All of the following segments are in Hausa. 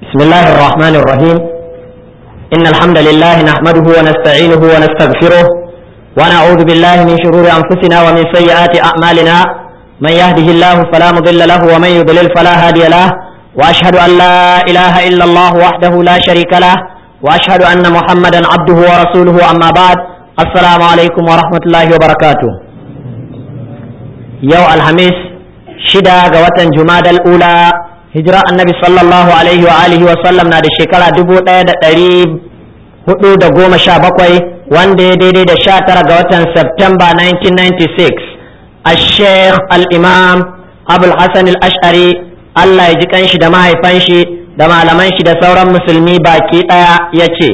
بسم الله الرحمن الرحيم إن الحمد لله نحمده ونستعينه ونستغفره ونعوذ بالله من شرور أنفسنا ومن سيئات أعمالنا من يهده الله فلا مضل له ومن يضلل فلا هادي له وأشهد أن لا إله إلا الله وحده لا شريك له وأشهد أن محمدا عبده ورسوله أما بعد السلام عليكم ورحمة الله وبركاته يوم الخميس شدا قوة جماد الأولى hijira annabi sallallahu alaihi wa alihi wa sallam na da shekara dubu ɗaya da ɗari hudu da goma sha bakwai wanda ya daidai da sha tara ga watan Septemba 1996 a sheikh al-imam abul hassan al-ash'ari Allah ya ji kanshi da mahaifan shi da malaman shi da sauran musulmi baki ɗaya ya ce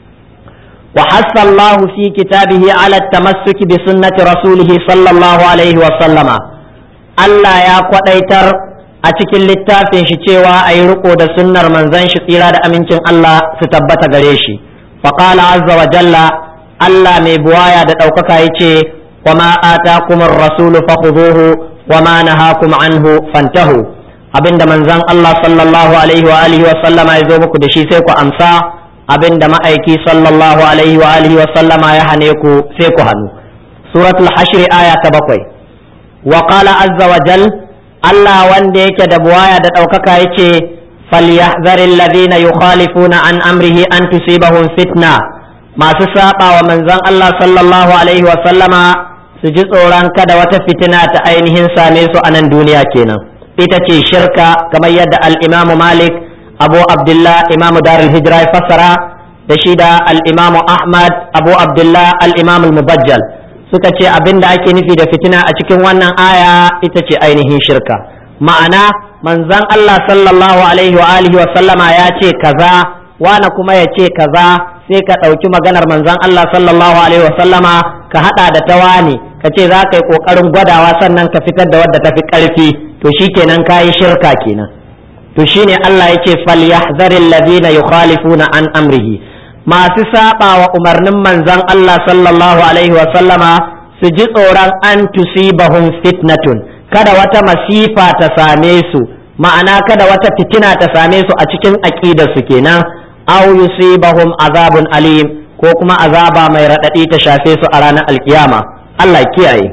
wa hassallahu fi kitabihi ala tamassuki bi sunnati rasulihi sallallahu alaihi wa sallama Allah ya kwadaitar a cikin littafin shi cewa a yi riko da sunnar manzon shi tsira da amincin Allah su tabbata gare shi faƙala azza wa jalla Allah mai buwaya da ɗaukaka ya ce wa ma atakum rasulu fakhuduhu wa ma nahakum anhu fantahu abinda manzon Allah sallallahu alaihi wa alihi wa sallama ya zo muku da shi sai ku amsa abinda ma'aiki sallallahu alaihi wa alihi wa sallama ya hane ku sai ku hannu suratul hashr aya ta bakwai wa qala azza wa jalla Allah wanda yake da buwaya da ɗaukaka ya ce falyahzar alladhina yukhalifuna an amrihi an tusibahum fitna masu saba wa manzon Allah sallallahu alaihi wa sallama su ji tsoron kada wata fitina ta ainihin same su a nan duniya kenan ita ce shirka kamar yadda al-Imam Malik Abu Abdullah Imam Darul Hijra ya fassara da shi da al-Imam Ahmad Abu Abdullah al-Imam al-Mubajjal suka ce abin da ake nufi da fitina a cikin wannan aya ita ce ainihin shirka ma'ana manzon Allah sallallahu alaihi wa alihi wa sallama ya ce kaza wani kuma ya ce kaza sai ka ɗauki maganar manzon Allah sallallahu alaihi wa sallama ka haɗa da ta wani ka ce za ka yi ƙoƙarin gwadawa sannan ka fitar da wadda ta fi ƙarfi to shikenan ka yi shirka kenan to shine Allah ya ce falyahzaril ladina yukhalifuna an amrihi masu saba wa umarnin manzon Allah sallallahu alaihi wa sallama su ji tsoron an tusibahum fitnatun kada wata masifa ta same su ma'ana kada wata fitina ta same su a cikin aqidar su kenan aw yusibahum azabun alim ko kuma azaba mai radadi ta shafe su a ranar alkiyama Allah kiyaye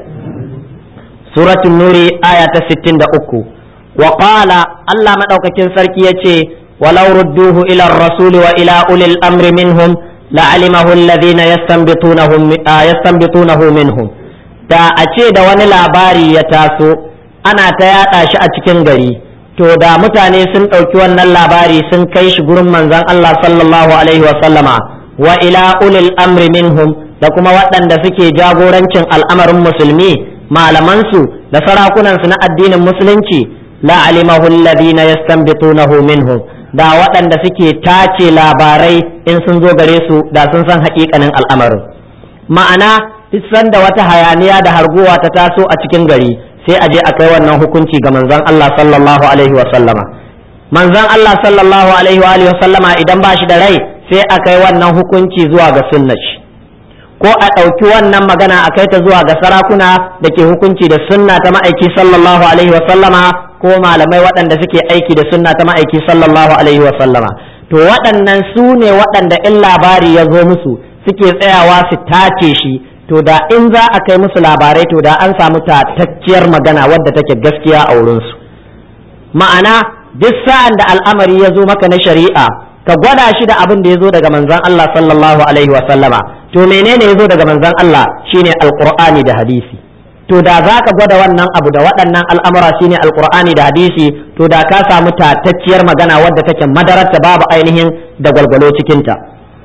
suratul nuri aya ta 63 wa qala Allah madaukakin sarki yace ولو ردوه إلى الرسول وإلى أولي الأمر منهم لعلمه الذين يستنبطونه يستنبطونه منهم da a ce da wani labari ya taso ana ta yaɗa shi a cikin gari to da mutane sun ɗauki wannan labari sun kai shi gurin manzon Allah sallallahu alaihi wa sallama wa ila ulil amri minhum da kuma waɗanda suke jagorancin al'amarin musulmi malamansu da sarakunansu na addinin musulunci la alimahu alladhina yastanbitunahu minhum da waɗanda suke tace labarai in sun zo gare su da sun san haƙiƙanin al'amarin ma'ana duk sanda wata hayaniya da harguwa ta taso a cikin gari sai a je a kai wannan hukunci ga manzon Allah sallallahu alaihi wa sallama manzon Allah sallallahu alaihi wa alihi wa sallama idan ba shi da rai sai a kai wannan hukunci zuwa ga sunnah ko a ɗauki wannan magana a kai ta zuwa ga sarakuna da ke hukunci da sunna ta ma'aiki sallallahu alaihi wa sallama ko malamai waɗanda suke aiki da sunna ta ma'aiki sallallahu alaihi wa sallama to waɗannan su ne waɗanda in labari ya zo musu suke tsayawa su tace shi to da in za a kai musu labarai to da an samu tatacciyar magana wadda take gaskiya a wurinsu ma'ana duk sa'an da al'amari ya zo maka na shari'a ka gwada shi da abin da ya zo daga manzon Allah sallallahu alaihi wa sallama to menene ya zo daga manzon Allah shine alqur'ani da hadisi to da za ka gwada wannan abu da waɗannan al'amura shine alqur'ani da hadisi to da ka samu tatacciyar magana wadda take madararta babu ainihin da gwalgwalo cikinta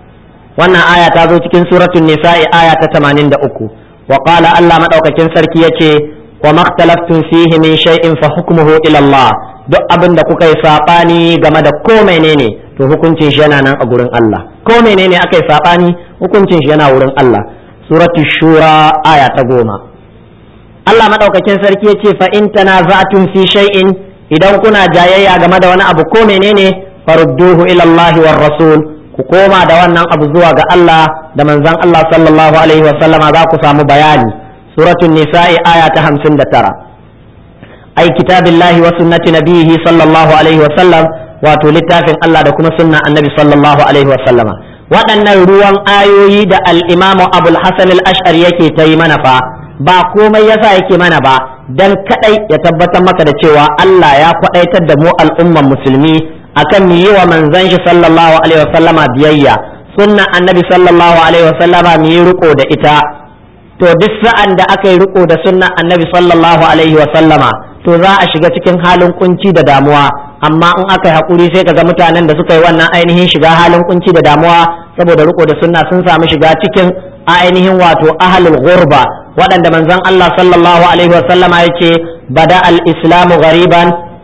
wannan aya ta zo cikin suratul nisa'i aya ta 83 wa qala Allah madaukakin sarki yace wa makhtalaftum fihi min shay'in fa hukmuhu ila Allah duk abin da kuka yi sabani game da ko menene to hukuncin shi yana nan a gurin Allah ko menene aka yi sabani hukuncin shi yana wurin Allah suratul shura aya ta goma Allah madaukakin sarki ya ce fa in tanaza'tum fi shay'in idan kuna jayayya game da wani abu ko menene farudduhu ila Allah war rasul ku koma da wannan abu zuwa ga Allah da manzon Allah sallallahu alaihi wa sallama za ku samu bayani suratul nisa'i aya ta 59 ai kitabillahi wa sunnati nabihi sallallahu alaihi wa sallam wato littafin Allah da kuma sunna annabi sallallahu alaihi wasallama waɗannan ruwan ayoyi da al-imamu abul hasan al-ash'ari yake ta yi mana fa ba komai yasa yake mana ba dan kadai ya tabbatar maka da cewa Allah ya kwadaitar da mu al'umman musulmi akan mu yi wa manzon shi sallallahu alaihi wasallama biyayya sunna annabi sallallahu alaihi wasallama mu yi riko da ita to duk sa'an da aka yi riko da sunna annabi sallallahu alaihi wasallama to za a shiga cikin halin kunci da damuwa amma in aka yi hakuri sai kaga mutanen da suka yi wannan ainihin shiga halin kunci da damuwa saboda riko da sunna sun samu shiga cikin ainihin wato ahlul ghurba waɗanda manzon Allah sallallahu alaihi wasallama yace bada al-islamu ghariban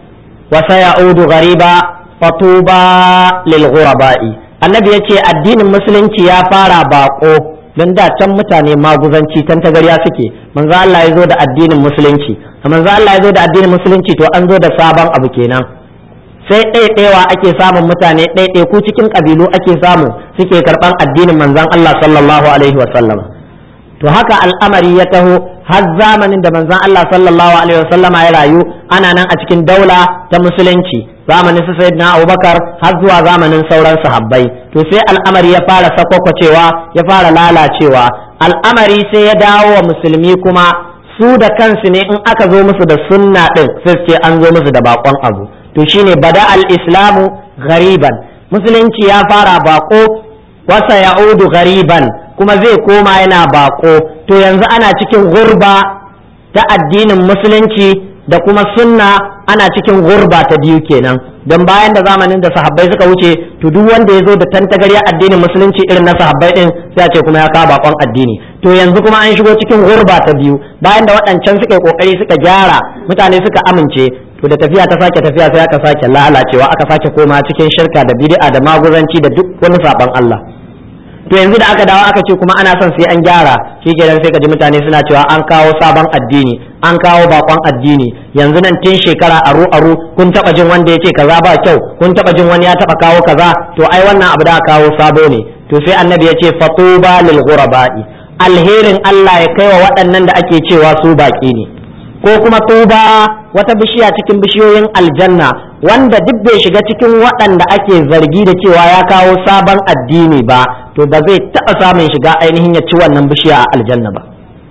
wa sayaudu ghariba fatuba lil ghuraba'i annabi yace addinin musulunci ya fara bako don da can mutane maguzanci tan tagarya suke manzo Allah ya zo da addinin musulunci manzo Allah ya zo da addinin musulunci to an zo da sabon abu kenan sai ɗaiɗaiwa ake samun mutane ɗaiɗai ku cikin ƙabilu ake samu suke karɓan addinin manzon Allah sallallahu alaihi wa sallam to haka al'amari ya taho har zamanin da manzon Allah sallallahu alaihi wa sallama ya rayu ana nan a cikin daula ta musulunci zamanin su sayyidina Abubakar har zuwa zamanin sauran sahabbai to sai al'amari ya fara sakwakwacewa ya fara lalacewa al'amari sai ya dawo wa musulmi kuma su da kansu ne in aka zo musu da sunna din sai ce an zo musu da bakon abu to shine bada al-islamu ghariban musulunci ya fara bako wasa ya'udu ghariban kuma zai koma yana bako to yanzu ana cikin gurba ta addinin musulunci da kuma sunna ana cikin gurba ta biyu kenan don bayan da zamanin da sahabbai suka wuce to duk wanda ya zo da tantagarya addinin musulunci irin na sahabbai din sai a ce kuma ya kawo bakon addini to yanzu kuma an shigo cikin gurba ta biyu bayan da waɗancan suka yi kokari suka gyara mutane suka amince to da tafiya ta sake tafiya sai aka sake lalacewa aka sake koma cikin shirka da bid'a da maguzanci da duk wani saban Allah to yanzu da aka dawo aka ce kuma ana son sai an gyara shikenan sai ka ji mutane suna cewa an kawo sabon addini an kawo bakon addini yanzu nan tun shekara aru aru kun taba jin wanda ya ce kaza ba kyau kun taba jin wani ya taba kawo kaza to ai wannan abu da aka kawo sabo ne to sai annabi ya ce fatuba lil ghuraba'i alherin Allah ya kai wa waɗannan da ake cewa su baki ne ko kuma tuba wata bishiya cikin bishiyoyin aljanna wanda duk bai shiga cikin waɗanda ake zargi da cewa ya kawo sabon addini ba to ba zai taɓa samun shiga ainihin ya ci wannan bishiya a aljanna ba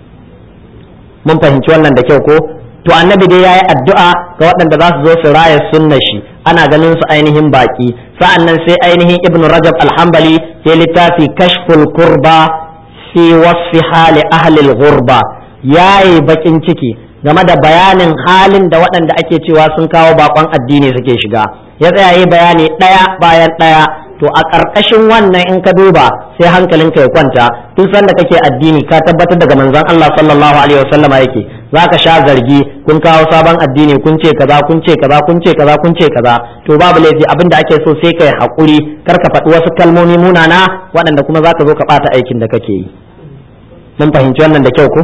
mun fahimci wannan da kyau ko to annabi dai yayi addu'a ga waɗanda za su zo su raya sunna shi ana ganin su ainihin baki sa'annan sai ainihin ibn rajab alhambali ya littafi kashful kurba fi wasfi hali ahli al-ghurba yayi bakin ciki game da bayanin halin da waɗanda ake cewa sun kawo bakon addini suke shiga ya tsaya yi bayani ɗaya bayan ɗaya to a ƙarƙashin wannan in ka duba sai hankalinka ya kwanta duk sanda kake addini ka tabbatar daga manzon Allah sallallahu alaihi wasallam yake zaka sha zargi kun kawo sabon addini kun ce kaza kun ce kaza kun ce kaza kun ce kaza to babu laifi abin da ake so sai kai hakuri kar ka faɗi wasu kalmomi munana waɗanda kuma zaka zo ka ɓata aikin da kake yi mun fahimci wannan da kyau ko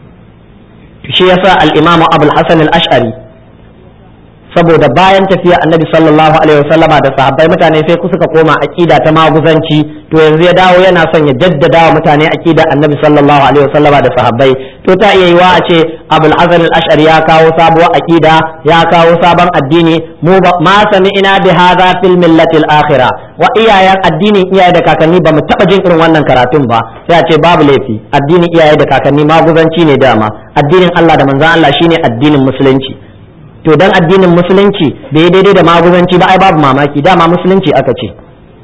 shi yasa al-imamu abul hasan al-ash'ari saboda bayan tafiya annabi sallallahu alaihi wasallama da sahabbai mutane sai ku suka koma aqida ta maguzanci to yanzu ya dawo yana son ya jaddada wa mutane aqida annabi sallallahu alaihi wasallama da sahabbai to ta iya yiwa a ce abul hasan al-ash'ari ya kawo sabuwar aqida ya kawo sabon addini mu ma sami'ina bi hadha fil millati al-akhirah wa iyayen addinin iyaye da kakanni ba mu taba jin irin wannan karatun ba sai a ce babu laifi addinin iyaye da kakanni maguzanci ne dama addinin Allah da manzon Allah shine addinin musulunci to dan addinin musulunci bai daidai da maguzanci ba ai babu mamaki dama musulunci aka ce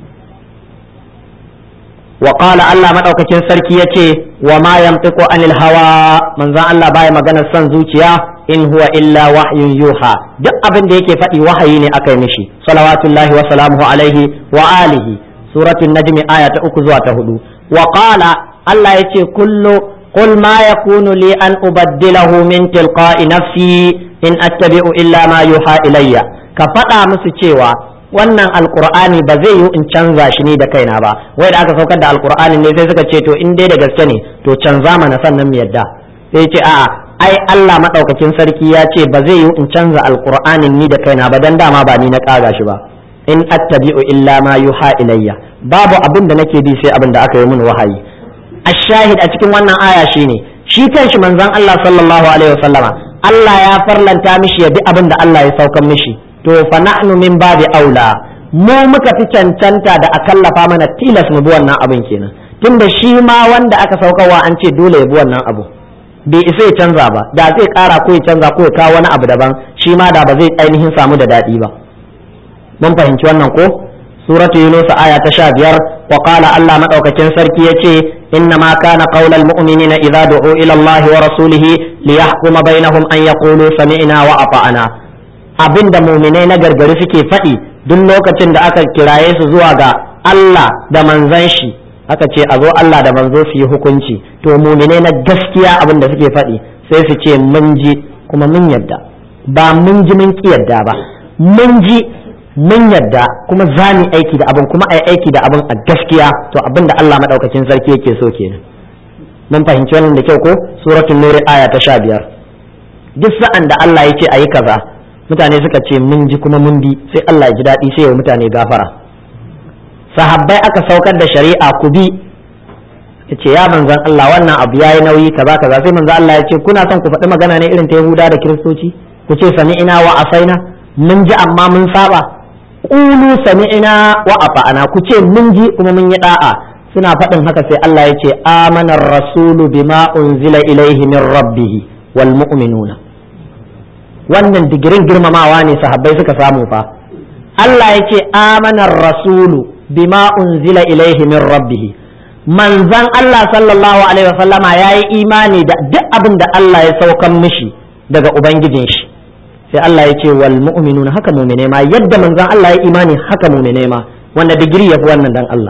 wa qala Allah madaukakin sarki yace wa ma yantiqu anil hawa manzon Allah baya magana son zuciya in huwa illa wahyun yuha duk abin da yake faɗi wahayi ne aka yi mishi salawatullahi wa salamuhu alaihi wa alihi suratul najmi aya ta uku zuwa ta hudu wa qala Allah yace kullu قل ما يكون لي أن أبدله من تلقاء نفسي in attabi'u illa ma yuha ilayya ka faɗa musu cewa wannan alqur'ani ba zai yi in canza shi ni da kaina ba wai da aka saukar da alqur'ani ne sai suka ce to in dai da gaske ne to canza mana sannan mu yadda sai ce a'a ai Allah madaukakin sarki ya ce ba zai yi in canza alqur'anin ni da kaina ba dan dama ba ni na kaga shi ba in attabi'u illa ma yuha ilayya babu abin da nake bi sai abin da aka yi min wahayi ashahid a cikin wannan aya shine shi kanshi manzon Allah sallallahu alaihi wasallama Allah ya farlanta mishi ya bi abin da Allah ya saukan mishi to fa nahnu min babi aula mu muka fi cancanta da a kallafa mana tilas mu bi wannan abin kenan tunda shi ma wanda aka saukarwa an ce dole ya bi wannan abu bai isa ya canza ba da zai kara ko ya canza ko ya kawo wani abu daban shi ma da ba zai ainihin samu da daɗi ba mun fahimci wannan ko suratu yunus aya ta sha biyar wa qala allah madaukakin sarki yace inna ma kana qaulal mu'minina idza du'u ila allah wa rasulihi liyahkuma bainahum an yaqulu sami'na wa ata'na abinda mu'minai na gargari suke faɗi duk lokacin da aka kiraye su zuwa ga allah da manzon shi aka ce a zo Allah da manzo su yi hukunci to mumine na gaskiya abin da suke faɗi sai su ce mun ji kuma mun yadda ba mun ji mun ki yadda ba mun ji mun yadda kuma za mu aiki da abin kuma ai aiki da abin a gaskiya to abin da Allah madaukakin sarki yake so kenan mun fahimci wannan da kyau ko suratul nur aya ta 15 duk sa'an da Allah ya ce ayi kaza mutane suka ce mun ji kuma mun bi sai Allah ya ji daɗi sai ya mutane gafara sahabbai aka saukar da shari'a ku bi ya ce ya manzan Allah wannan abu ya yi nauyi kaza kaza sai manzan Allah ya ce kuna son ku faɗi magana ne irin ta Yahuda da Kiristoci ku ce sami'ina wa asaina mun ji amma mun saba qulu sami'ina wa afa'ana ku ce mun ji kuma mun yi da'a suna faɗin haka sai Allah ya ce amanar rasulu bima unzila ilaihi min rabbih wal mu'minuna wannan digirin girmamawa ne sahabbai suka samu fa Allah ya ce amanar rasulu bima unzila ilaihi min rabbih manzan Allah sallallahu alaihi wasallama yayi imani da duk abin da Allah ya saukan mishi daga ubangijin shi sai Allah ya ce wal mu'minuna haka mu'mine ma yadda manzan Allah ya imani haka mu'mine ma wanda digiri yafi wannan dan Allah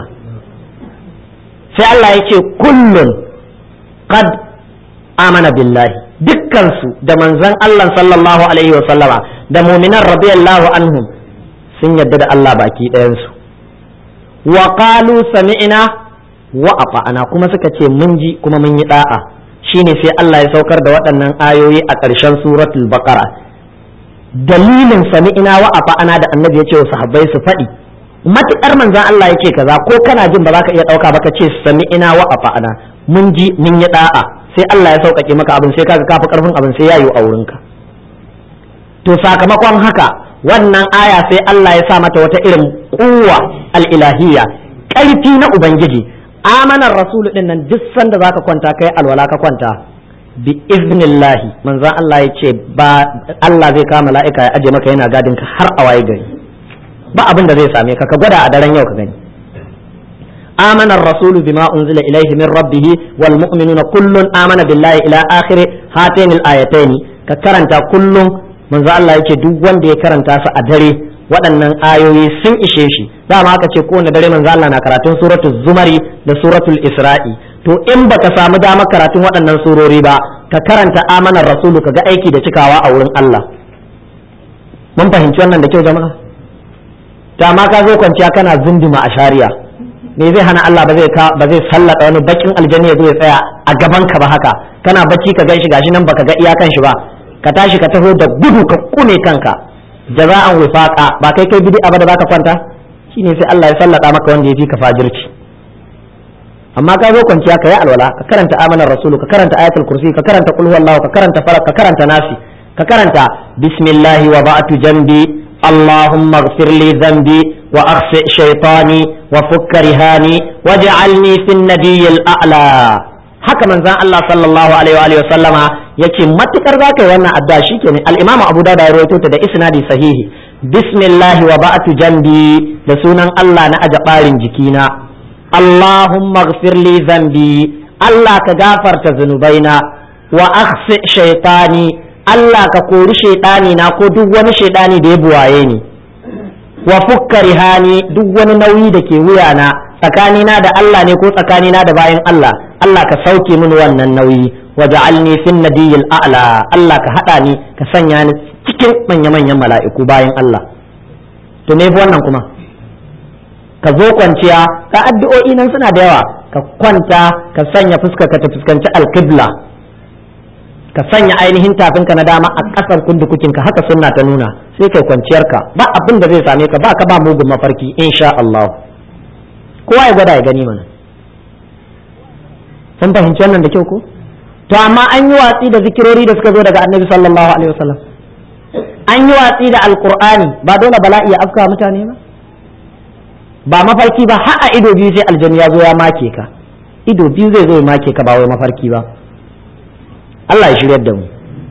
sai Allah ya ce kullun qad amana billahi dukkansu da manzan Allah sallallahu alaihi wasallama da mu'minan radiyallahu anhum sun yadda da Allah baki ɗayansu wa qalu sami'na wa ata'na kuma suka ce mun ji kuma mun yi da'a shine sai Allah ya saukar da waɗannan ayoyi a ƙarshen suratul baqara dalilin sami'na wa ata'na da annabi ya ce wa sahabbai su faɗi matukar manzon Allah yake kaza ko kana jin ba za ka iya ɗauka ba ka ce sami'na wa ata'na mun ji mun yi da'a sai Allah ya sauƙaƙe maka abin sai kaga kafi karfin abin sai ya yi a wurinka to sakamakon haka wannan aya sai Allah ya sa mata wata irin kuwa al'ilahiyya ƙarfi na Ubangiji amanar rasulu ɗin nan duk sanda za ka kwanta kai alwala ka kwanta bi iznillahi manzan Allah ya ce ba Allah zai kama la'ika ya aje maka yana gadin ka har a waye gari ba abin da zai same ka ka gwada a daren yau ka gani آمن الرسول بما أنزل إليه من ربه والمؤمنون كل آمن بالله إلى آخر هاتين الآيتين ككرنتا كل manzo Allah yake duk wanda ya karanta su a dare waɗannan ayoyi sun ishe shi dama aka ce kowane dare manzo Allah na karatun suratul zumari da suratul isra'i to in baka samu damar karatun waɗannan surori ba ka karanta amanar rasulu ka ga aiki da cikawa a wurin Allah mun fahimci wannan da kyau jama'a dama ka zo kwanciya kana zunduma a shari'a me zai hana Allah ba zai ba zai sallata wani bakin aljanna ya zo ya tsaya a gaban ka ba haka kana bacci ka ganshi gashi nan baka ga iyakan shi ba ka tashi ka taho da gudu ka kune kanka jaza'an wifaqa ba kai kai bid'a ba da baka kwanta shine sai Allah ya sallata maka wanda ya fi ka fajirci amma ka zo kwanciya ka yi alwala ka karanta amanar rasulu ka karanta ayatul kursi ka karanta qul huwallahu ka karanta falak ka karanta nasi ka karanta bismillahi wa ba'atu jambi allahumma ighfir li dhanbi wa akhsi shaytani wa fukka rihani waj'alni fin nadiyyil a'la haka manzon Allah sallallahu alaihi wa sallama yace matukar za ka yi wannan addu'a shikenan al-Imam Abu Dawud ya rawaito ta da isnadi sahihi bismillah wa ba'atu jambi da sunan Allah na aja barin jikina Allahumma ighfir li dhanbi Allah ka gafarta zunubaina wa akhsi shaytani Allah ka kori shaytani na ko duk wani shaytani da ya buwaye ni wa fukka rihani duk wani nauyi da ke wuyana tsakanina da Allah ne ko tsakanina da bayan Allah Allah ka sauke mini wannan nauyi waja'alni fin nadiyil a'la Allah ka hada ni ka sanya ni cikin manya manyan mala'iku bayan Allah to me fi wannan kuma ka zo kwanciya ka addu'o'i nan suna da yawa ka kwanta ka sanya fuska ka ta fuskanci alqibla ka sanya ainihin tafinka na dama a ƙasar kundukukinka haka sunna ta nuna sai kai kwanciyarka ba abin da zai same ka ba ka ba mugun mafarki insha Allah kowa ya gwada ya gani mana sun fahimci wannan da kyau ko to amma an yi watsi da zikirori da suka zo daga annabi sallallahu alaihi wasallam an yi watsi da alqur'ani ba dole bala'i ya afka mutane ba ba mafarki ba har a ido biyu sai aljanu ya zo ya make ka ido biyu zai zo ya make ka ba wai mafarki ba Allah ya shiryar da mu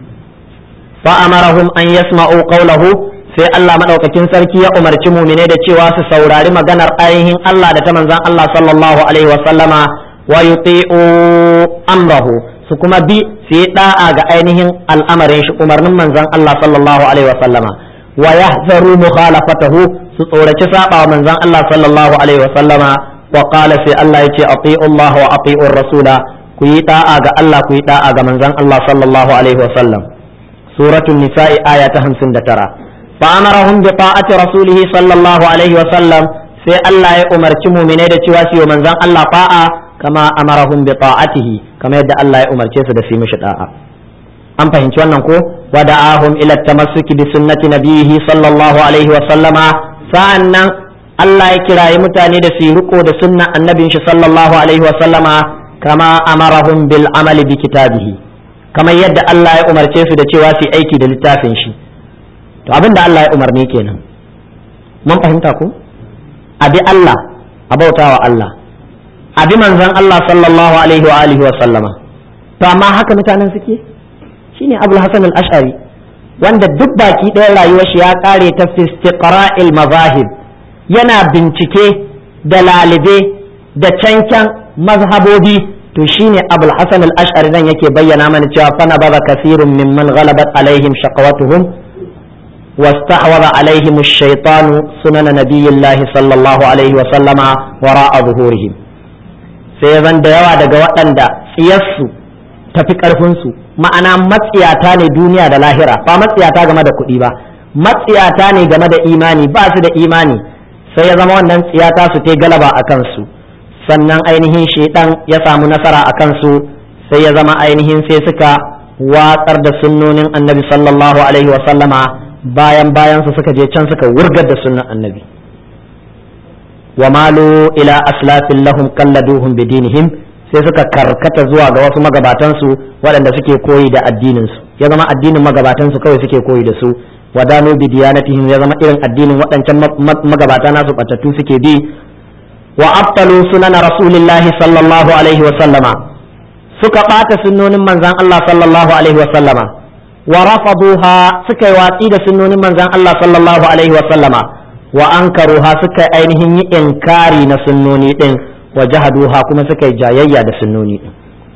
fa amarahum an yasma'u qawlahu sai Allah madaukakin sarki ya umarci mumine da cewa su saurari maganar ainihin Allah da ta manzon Allah sallallahu alaihi wa sallama wa yuti'u amrahu su kuma bi su yi da'a ga ainihin al'amarin shi umarnin manzon Allah sallallahu alaihi wa sallama wa yahzaru mukhalafatahu su tsoraci saba wa manzon Allah sallallahu alaihi wa sallama wa qala sai Allah yace ati'u Allah wa ati'u rasula ku yi da'a ga Allah ku yi da'a ga manzon Allah sallallahu alaihi wa sallam suratul nisa'i aya ta 59 فأمرهم بطاعة رسوله صلى الله عليه وسلم sai Allah ya umarci muminai da cewa su yi manzon Allah fa'a kama amarahum bi ta'atihi kama yadda Allah ya umarce su da su yi mishi da'a an fahimci wannan ko wa da'ahum ila tamassuki bi sunnati nabihi sallallahu alaihi wa sallama sa'annan Allah ya kirayi mutane da su yi riko da sunna annabin shi sallallahu alaihi wa sallama kama amarahum bil amali bi kitabihi kamar yadda Allah ya umarce su da cewa su yi aiki da littafin shi to abin da Allah ya umarni kenan mun fahimta ko abi Allah a bautawa Allah abi manzon Allah sallallahu alaihi wa alihi wa sallama to amma haka mutanen suke shine Abul Hasan al-Ash'ari wanda duk baki ɗaya rayuwar shi ya kare ta fi istiqra'il mazahib yana bincike da lalibe da cancan mazhabobi to shine Abul Hasan al-Ash'ari nan yake bayyana mana cewa fa nabara kasirun mimman ghalabat alaihim shaqawatuhum واستحوذ عليهم الشيطان سنن نبي الله صلى الله عليه وسلم وراء ظهورهم sai zan da yawa daga waɗanda tsiyarsu tafi ƙarfinsu ma'ana matsiyata ne duniya da lahira ba matsiyata game da kuɗi ba matsiyata ne game da imani ba su da imani sai ya zama wannan tsiyata su ta galaba a kansu sannan ainihin shaidan ya samu nasara a kansu sai ya zama ainihin sai suka watsar da sunnonin annabi sallallahu alaihi wa sallama bayan bayan su suka je can suka wurgar da sunan annabi wa malu ila aslafin lahum qalladuhum bidinihim sai suka karkata zuwa ga wasu magabatan su waɗanda suke koyi da addinin su ya zama addinin magabatan su kawai suke koyi da su wadanu bi diyanatihim ya zama irin addinin waɗancan magabata nasu batattu suke bi wa abtalu sunan rasulillahi sallallahu alaihi wa sallama suka ɓata sunnonin manzon Allah sallallahu alaihi wa sallama wa rafaduha suka yi watsi da sunnonin manzon Allah sallallahu alaihi wa sallama wa ankaruha suka yi ainihin yi inkari na sunnoni din wa jahaduha kuma suka yi jayayya da sunnoni din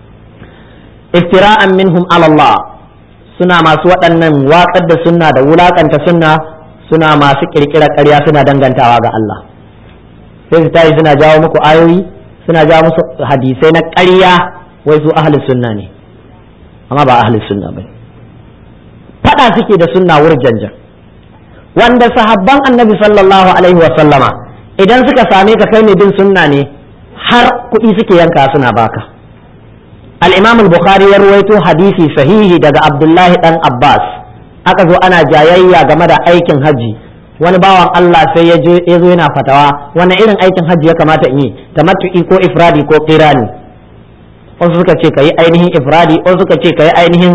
iftira'an minhum ala Allah suna masu waɗannan watsar da sunna da wulakanta sunna suna masu kirkira ƙarya suna dangantawa ga Allah sai su tayi suna jawo muku ayoyi suna jawo musu hadisai na ƙarya wai su ahlus sunna ne amma ba ahlus sunna bane fada suke da sunna wurjanjan wanda sahabban annabi sallallahu alaihi wa sallama idan suka same ka kai ne bin sunna ne har kuɗi suke yanka suna baka al-imam al-bukhari ya ruwaito hadisi sahihi daga abdullahi dan abbas aka zo ana jayayya game da aikin haji wani bawan Allah sai ya zo yana fatawa wani irin aikin haji ya kamata in yi tamattu'i ko ifradi ko qirani wasu suka ce ka yi ainihin ifradi wasu suka ce ka yi ainihin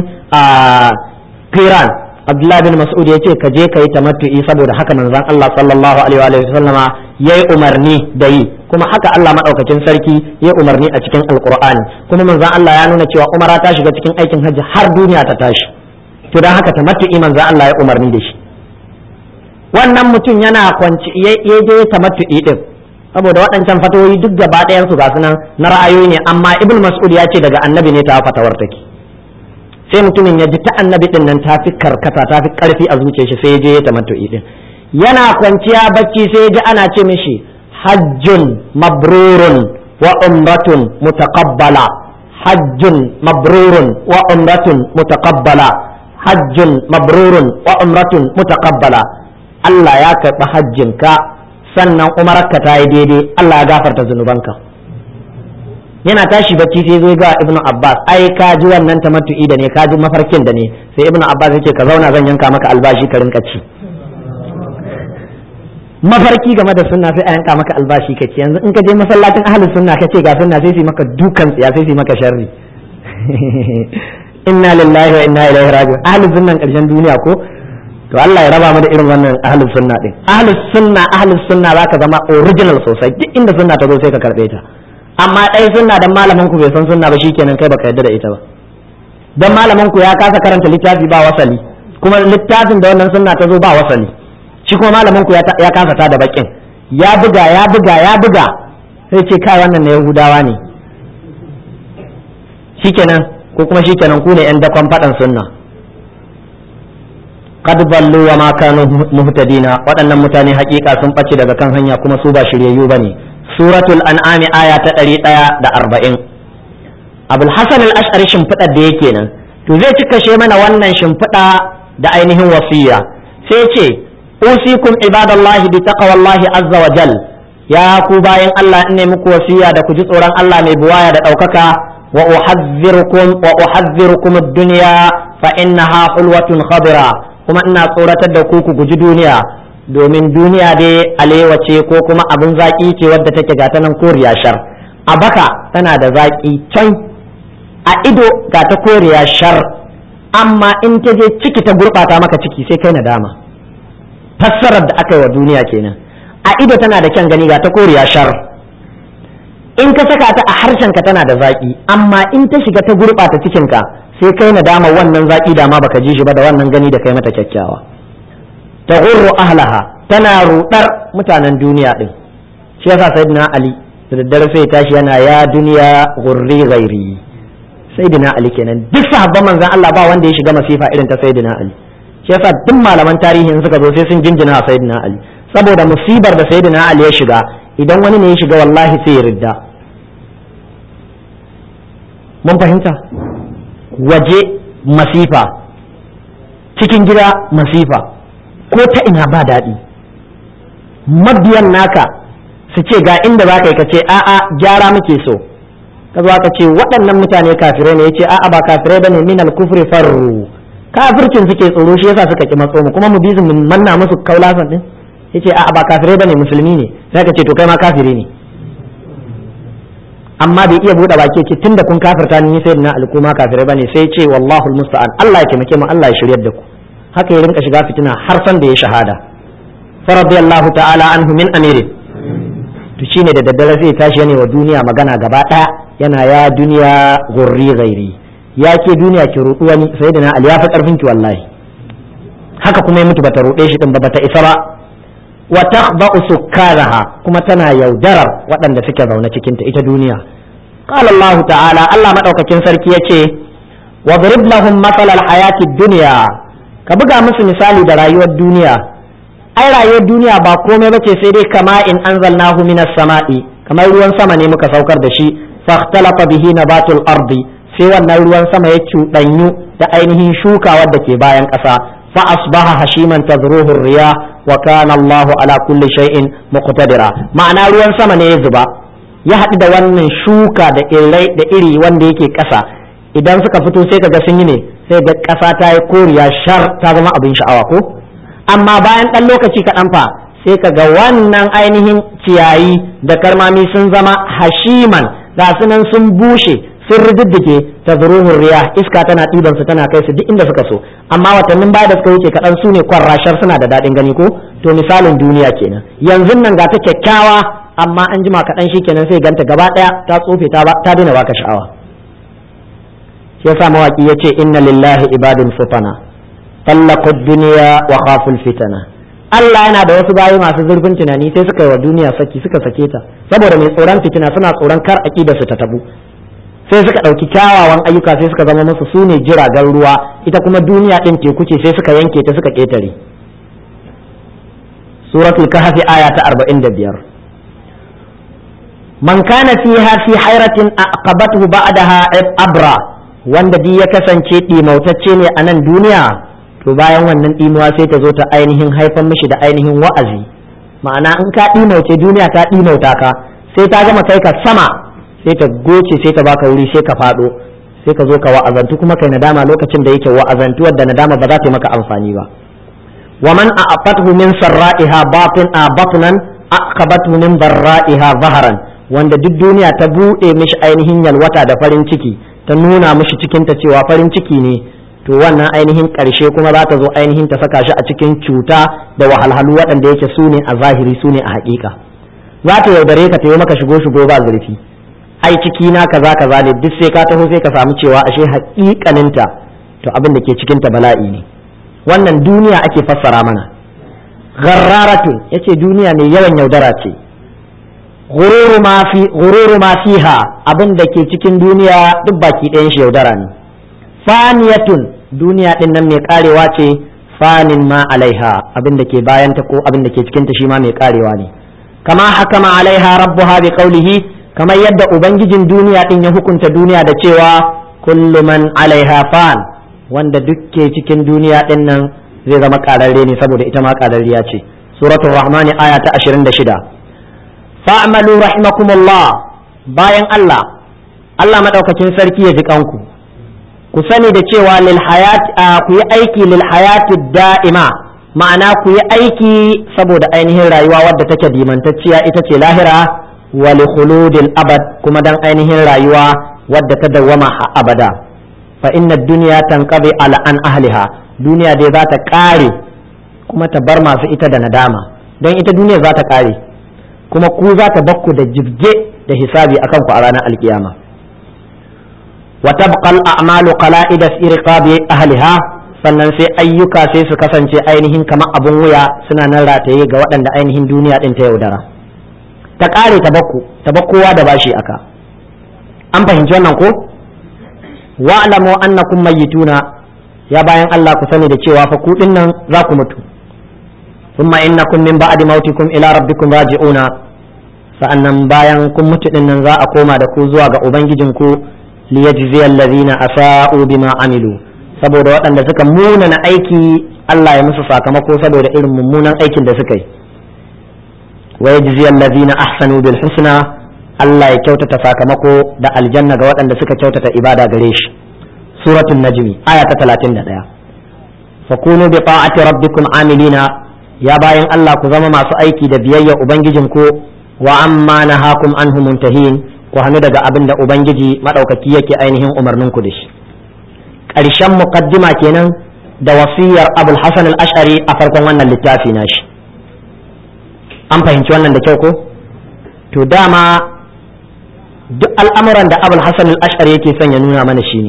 kiran abdullahi bin mas'ud ya ce ka je ka yi tamattu'i saboda haka manzon Allah sallallahu alaihi wa sallama yayi umarni da yi kuma haka Allah madaukakin sarki ya umarni a cikin alqur'ani kuma manzon Allah ya nuna cewa umara ta shiga cikin aikin hajji har duniya ta tashi to dan haka tamattu'i manzon Allah ya umarni da shi wannan mutum yana kwanci ya je tamattu'i din saboda waɗancan fatawoyi duk gaba ɗayan su ga sunan na ra'ayoyi ne amma ibn mas'ud ya ce daga annabi ne ta fatawar take sai mutumin ya ji ta annabi din nan ta fi karkata ta fi karfi a zuciyar shi sai ya je ya tamattu'i din yana kwanciya bacci sai ya ji ana ce mishi hajjun mabrurun wa umratun mutaqabbala hajjun mabrurun wa umratun mutaqabbala hajjun mabrurun wa umratun mutaqabbala Allah ya karɓi hajjinka sannan umararka ta yi daidai Allah ya gafarta zunubanka yana tashi bacci sai zo ga ibnu abbas ai ka ji wannan tamattu'i da ne ka ji mafarkin da ne sai ibnu abbas yake ka zauna zan yanka maka albashi ka rinka ci mafarki game da sunna sai a yanka maka albashi ka ci yanzu in ka je masallacin ahlus sunna ka ce ga sunna sai su maka dukan tsiya sai su maka sharri inna lillahi wa inna ilaihi raji'un ahlus sunnan karshen duniya ko to Allah ya raba mu da irin wannan ahlus sunna din ahlus sunna ahlus sunna zaka zama original sosai duk inda sunna ta zo sai ka karbe ta amma dai sunna dan malamin ku bai san sunna ba shikenan kai baka yarda da ita ba dan malamin ku ya kasa karanta littafi ba wasali kuma littafin da wannan sunna ta zo ba wasali shi kuma malamin ku ya kasa ta da bakin ya buga ya buga ya buga sai ce kai wannan na yahudawa ne shikenan ko kuma shikenan ku ne yan dakon faɗan sunna qad ballu wa ma kanu muhtadina waɗannan mutane hakika sun ɓace daga kan hanya kuma su ba shiryayyu bane suratul an'ami aya ta 140 abul hasan al-ash'ari shimfiɗar da yake nan to zai cika she mana wannan shimfiɗa da ainihin wasiya sai ce usikum ibadallahi bi taqwallahi azza wa jal ya ku bayan Allah in ne muku wasiya da ku ji tsoron Allah mai buwaya da ɗaukaka wa uhadhdhirukum wa uhadhdhirukum ad-dunya fa innaha hulwatun khadira kuma ina tsoratar da ku ku guji duniya domin duniya dai alewa ce ko kuma abin zaki ce wadda take gata nan koriya shar a baka tana da zaki can a ido ga ta koriya shar amma in ta je ciki ta gurɓata maka ciki sai kai nadama fassarar da aka yi wa duniya kenan a ido tana da kyan gani ga ta koriya shar in ka saka ta a harshenka tana da zaƙi amma in ta shiga ta gurɓata cikinka sai kai nadama wannan zaƙi da ma baka ji shi ba da wannan gani da kai mata kyakkyawa ta gurru ahlaha tana rudar mutanen duniya din shi yasa sayyidina ali da daddare sai tashi yana ya duniya gurri ghairi sayyidina ali kenan duk sahabban manzon Allah ba wanda ya shiga masifa irin ta sayyidina ali shi yasa duk malaman tarihi in suka zo sai sun jinjina sayyidina ali saboda musibar da sayyidina ali ya shiga idan wani ne ya shiga wallahi sai ya ridda mun fahimta waje masifa cikin gida masifa ko ta ina ba daɗi mabiyan naka su ce ga inda za ka yi ka ce a'a gyara muke so ka zo ka ce waɗannan mutane kafirai ne ya ce a'a ba kafirai ba ne min al-kufri farru kafircin suke tsoro shi yasa suka ki matso mu kuma mu bi mu manna musu kaulasan din yace a'a ba kafirai bane musulmi ne sai ka ce to kai ma kafiri ne amma bai iya bude baki ce tunda kun kafirta ni sai na alkuma kafirai bane sai ce wallahu almusta'an Allah ya taimake mu Allah ya shiryar da ku haka ya rinka shiga fitina har san da ya shahada fa radiyallahu ta'ala anhu min amiri to shine da daddare zai tashi yana wa duniya magana gaba daya yana ya duniya gurri ghairi ya ke duniya ki rudu wani sayyidina ali ya fi karfin ki wallahi haka kuma ya mutu bata rude shi din ba bata isa ba wa takhda'u sukkaraha kuma tana yaudarar waɗanda suke zaune cikin ta ita duniya qala Allah ta'ala Allah madaukakin sarki yace wadrib lahum mathal al-hayati dunya ka buga musu misali da rayuwar duniya ai rayuwar duniya ba komai bace sai dai kama in anzalnahu minas sama'i kamar ruwan sama ne muka saukar da shi fahtalafa bihi nabatul ardi sai wannan ruwan sama ya cuɗanyu da ainihin shuka wadda ke bayan ƙasa فأصبح هشيما تذروه الرياح وكان الله على كل شيء مقتدرا معنى ruwan sama ne ya zuba ya haɗu da wannan shuka da irai da iri wanda yake ƙasa idan suka fito sai kaga sun yi ne sai ga ƙasa ta yi koriya shar ta zama abin sha'awa ko amma bayan ɗan lokaci kaɗan fa sai kaga wannan ainihin ciyayi da karmami sun zama hashiman ga sunan sun bushe sun rididdige ta zuruhun riya iska tana ɗiban su tana kai su duk inda suka so amma watannin baya da suka wuce kaɗan su ne kwarrashar suna da daɗin gani ko to misalin duniya kenan yanzu nan ga ta kyakkyawa amma an jima kaɗan shi kenan sai ganta gaba ɗaya ta tsofe ta ta daina baka sha'awa shi yasa mawaki ya ce inna lillahi ibadun futana tallaqu dunya wa khaful fitana Allah yana da wasu bayi masu zurfin tunani sai suka yi wa duniya saki suka sake ta saboda mai tsoron fitina suna tsoron kar aqida su ta tabu sai suka ɗauki kyawawan ayyuka sai suka zama musu su ne jiragen ruwa ita kuma duniya ɗin teku ce sai suka yanke ta suka ƙetare suratul kahfi aya ta 45 man kana fiha fi hairatin aqabathu ba'daha abra wanda di ya kasance ɗimautacce ne a nan duniya to bayan wannan ɗimuwa sai ta zo ta ainihin haifan mishi da ainihin wa'azi ma'ana in ka ɗimauce duniya ta ɗimauta ka sai ta gama kai ka sama sai ta goce sai ta baka wuri sai ka fado sai ka zo ka wa'azantu kuma kai nadama lokacin da yake wa'azantu wadda nadama ba za ta yi maka amfani ba wa man a'afathu min sarra'iha batin a batnan aqabathu min barra'iha zaharan wanda duk duniya ta bude mishi ainihin yalwata da farin ciki ta nuna mishi cikin ta cewa farin ciki ne to wannan ainihin ƙarshe kuma za ta zo ainihin ta saka shi a cikin cuta da wahalhalu waɗanda yake su ne a zahiri su ne a haƙiƙa za ta yaudare ka ta yi maka shigo shigo ba zurfi ai ciki na kaza kaza ne duk sai ka taho sai ka samu cewa ashe haƙiƙaninta to abin da ke cikin ta bala'i ne wannan duniya ake fassara mana gharraratun yace duniya ne yawan yaudara ce ghururu ma fi ghururu ma fiha abin da ke cikin duniya duk baki ɗayan shi yaudara ne faniyatun duniya din nan mai karewa ce fanin ma alaiha abin da ke bayanta ko abin da ke cikinta shi ma mai karewa ne kama hakama alaiha rabbuha bi qawlihi kamar yadda ubangijin duniya din ya hukunta duniya da cewa kullu man alaiha fan wanda duk ke cikin duniya din nan zai zama kararre ne saboda ita ma kararriya ce suratul rahmani aya ta 26 fa'malu rahimakumullah bayan Allah Allah madaukakin sarki ya ji kanku ku sani da cewa lil hayat ku yi aiki lil hayati da'ima ma'ana ku yi aiki saboda ainihin rayuwa wadda take dimantacciya ita ce lahira wa li khuludil abad kuma dan ainihin rayuwa wadda ta dawwama abada fa inna dunya tanqadi ala an ahliha duniya dai za ta kare kuma ta bar masu ita da nadama don ita duniya za ta kare kuma ku za ta bakku da jibge da hisabi akan ku a ranar alkiyama وتبقى الأعمال قلائد في رقاب أهلها sannan sai ayyuka sai su kasance ainihin kamar abun wuya suna nan rataye ga waɗanda ainihin duniya ɗin ta yaudara ta ƙare ta bakku ta bakkowa da bashi aka an fahimci wannan ko wa'lamu annakum mayyituna ya bayan Allah ku sani da cewa fa ku nan za ku mutu thumma innakum min ba'di mautikum ila rabbikum raji'una sa'annan bayan kun mutu din nan za a koma da ku zuwa ga ubangijinku liyajzi allazina asa'u bima amilu saboda waɗanda suka munana aiki Allah ya musu sakamako saboda irin mummunan aikin da suka yi wa yajzi allazina ahsanu bil husna Allah ya kyautata sakamako da aljanna ga waɗanda suka kyautata ibada gare shi suratul najmi aya ta 31 fakunu bi ta'ati rabbikum amilina ya bayan Allah ku zama masu aiki da biyayya ubangijinku wa amma nahakum anhu muntahin ku hannu daga abin da ubangiji maɗaukaki yake ainihin umarninku da shi ƙarshen muqaddima kenan da wasiyar abul hasan al-ash'ari a farkon wannan littafi nashi an fahimci wannan da kyau ko to dama duk al'amuran da abul hasan al-ash'ari yake son ya nuna mana shine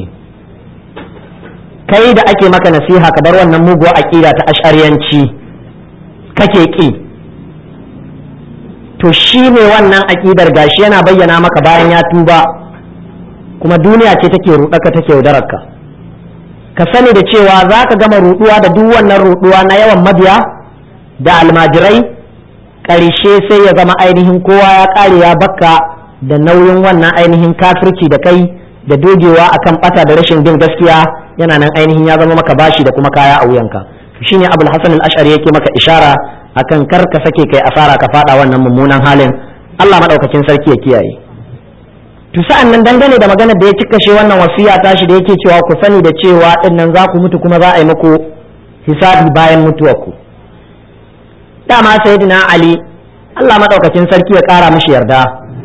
kai da ake maka nasiha ka bar wannan muguwa aqida ta ash'ariyanci kake ki to shi ne wannan aƙidar gashi yana bayyana maka bayan ya tuba kuma duniya ce take ruɗaka take yaudararka ka sani da cewa za ka gama ruɗuwa da duk wannan ruɗuwa na yawan mabiya da almajirai ƙarshe sai ya zama ainihin kowa ya ƙare ya bakka da nauyin wannan ainihin kafirci da kai da dogewa akan ɓata da rashin bin gaskiya yana nan ainihin ya zama maka bashi da kuma kaya a wuyanka shine abul hasan al-ash'ari yake maka ishara akan kar ka sake kai asara ka fada wannan mummunan halin Allah madaukakin sarki ya kiyaye to sa'an nan dangane da maganar da ya cika shi wannan wasiya tashi da yake cewa ku sani da cewa din nan za ku mutu kuma za a yi muku hisabi bayan mutuwarku dama sayyidina ali Allah madaukakin sarki ya kara mishi yarda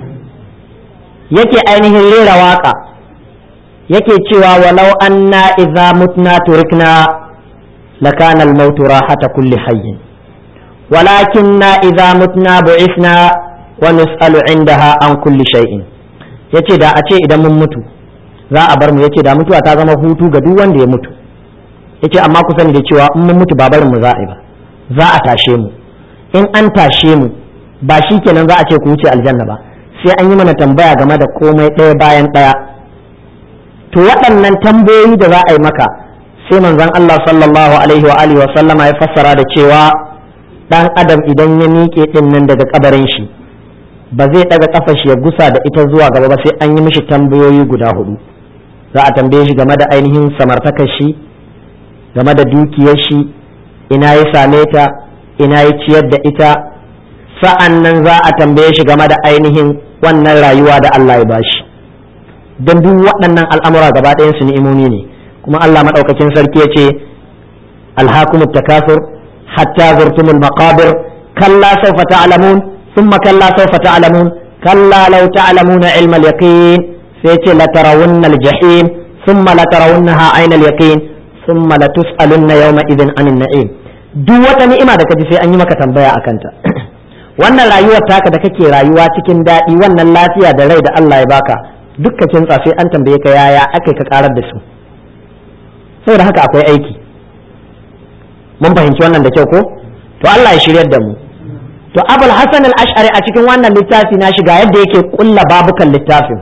yake ainihin rera waka yake cewa walau anna idza mutna turikna lakana al-maut rahata kulli hayyin ولكننا إذا متنا بعثنا ونسأل عندها عن كل شيء yace da a ce idan mun mutu za a bar mu yace da mutuwa ta zama hutu ga duk wanda ya mutu yace amma ku sani da cewa in mun mutu ba barin mu za a yi ba za a tashe mu in an tashe mu ba shi kenan za a ce ku wuce aljanna ba sai an yi mana tambaya game da komai ɗaya bayan ɗaya to waɗannan tambayoyi da za a yi maka sai manzon Allah sallallahu alaihi wa alihi wa sallama ya fassara da cewa dan adam idan ya miƙe din nan daga kabarin shi ba zai daga kafar shi ya gusa da ita zuwa gaba ba sai an yi mishi tambayoyi guda hudu za a tambaye shi game da ainihin samartakar shi game da dukiyar shi ina ya same ta ina ya ciyar da ita sa'an nan za a tambaye shi game da ainihin wannan rayuwa da Allah ya bashi don duk waɗannan al'amura gaba ɗayan su ni'imomi ne kuma Allah maɗaukakin sarki ya ce alhakumut takasur حتى زرتم المقابر كلا سوف تعلمون ثم كلا سوف تعلمون كلا لو تعلمون علم اليقين سيتي لترون الجحيم ثم لترونها عين اليقين thumma latus'alunna yawma idhin anin na'im duk wata ni'ima da kaji sai an yi maka tambaya akan ta wannan rayuwar taka da kake rayuwa cikin daɗi wannan lafiya da rai da Allah ya baka dukka kintsa sai an tambaye ka yaya akai ka karar da su saboda haka akwai aiki mun fahimci wannan da kyau ko to Allah ya shiryar da mu to abul hasan al-ash'ari a cikin wannan littafi na shiga yadda yake kulla babukan littafin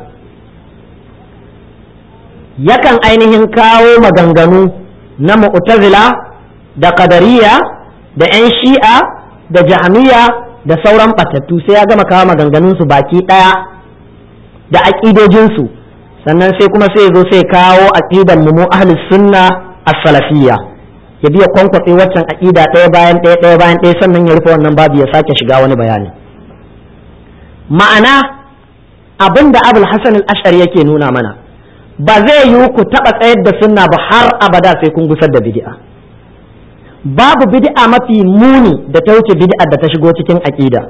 yakan ainihin kawo maganganu na mu'tazila da qadariya da 'yan shi'a da jahmiya da sauran batattu sai ya gama kawo maganganunsu baki ɗaya da aƙidojinsu sannan sai kuma sai zo sai kawo aƙidan mu ahlus sunna as-salafiyya ya biya kwankwatse waccan aƙida ɗaya bayan ɗaya ɗaya bayan ɗaya sannan ya rufe wannan babu ya sake shiga wani bayani ma'ana abin da abul hasan al-ash'ari yake nuna mana ba zai yiwu ku taɓa tsayar da sunna ba har abada sai kun gusar da bid'a babu bid'a mafi muni da ta wuce bid'a da ta shigo cikin aƙida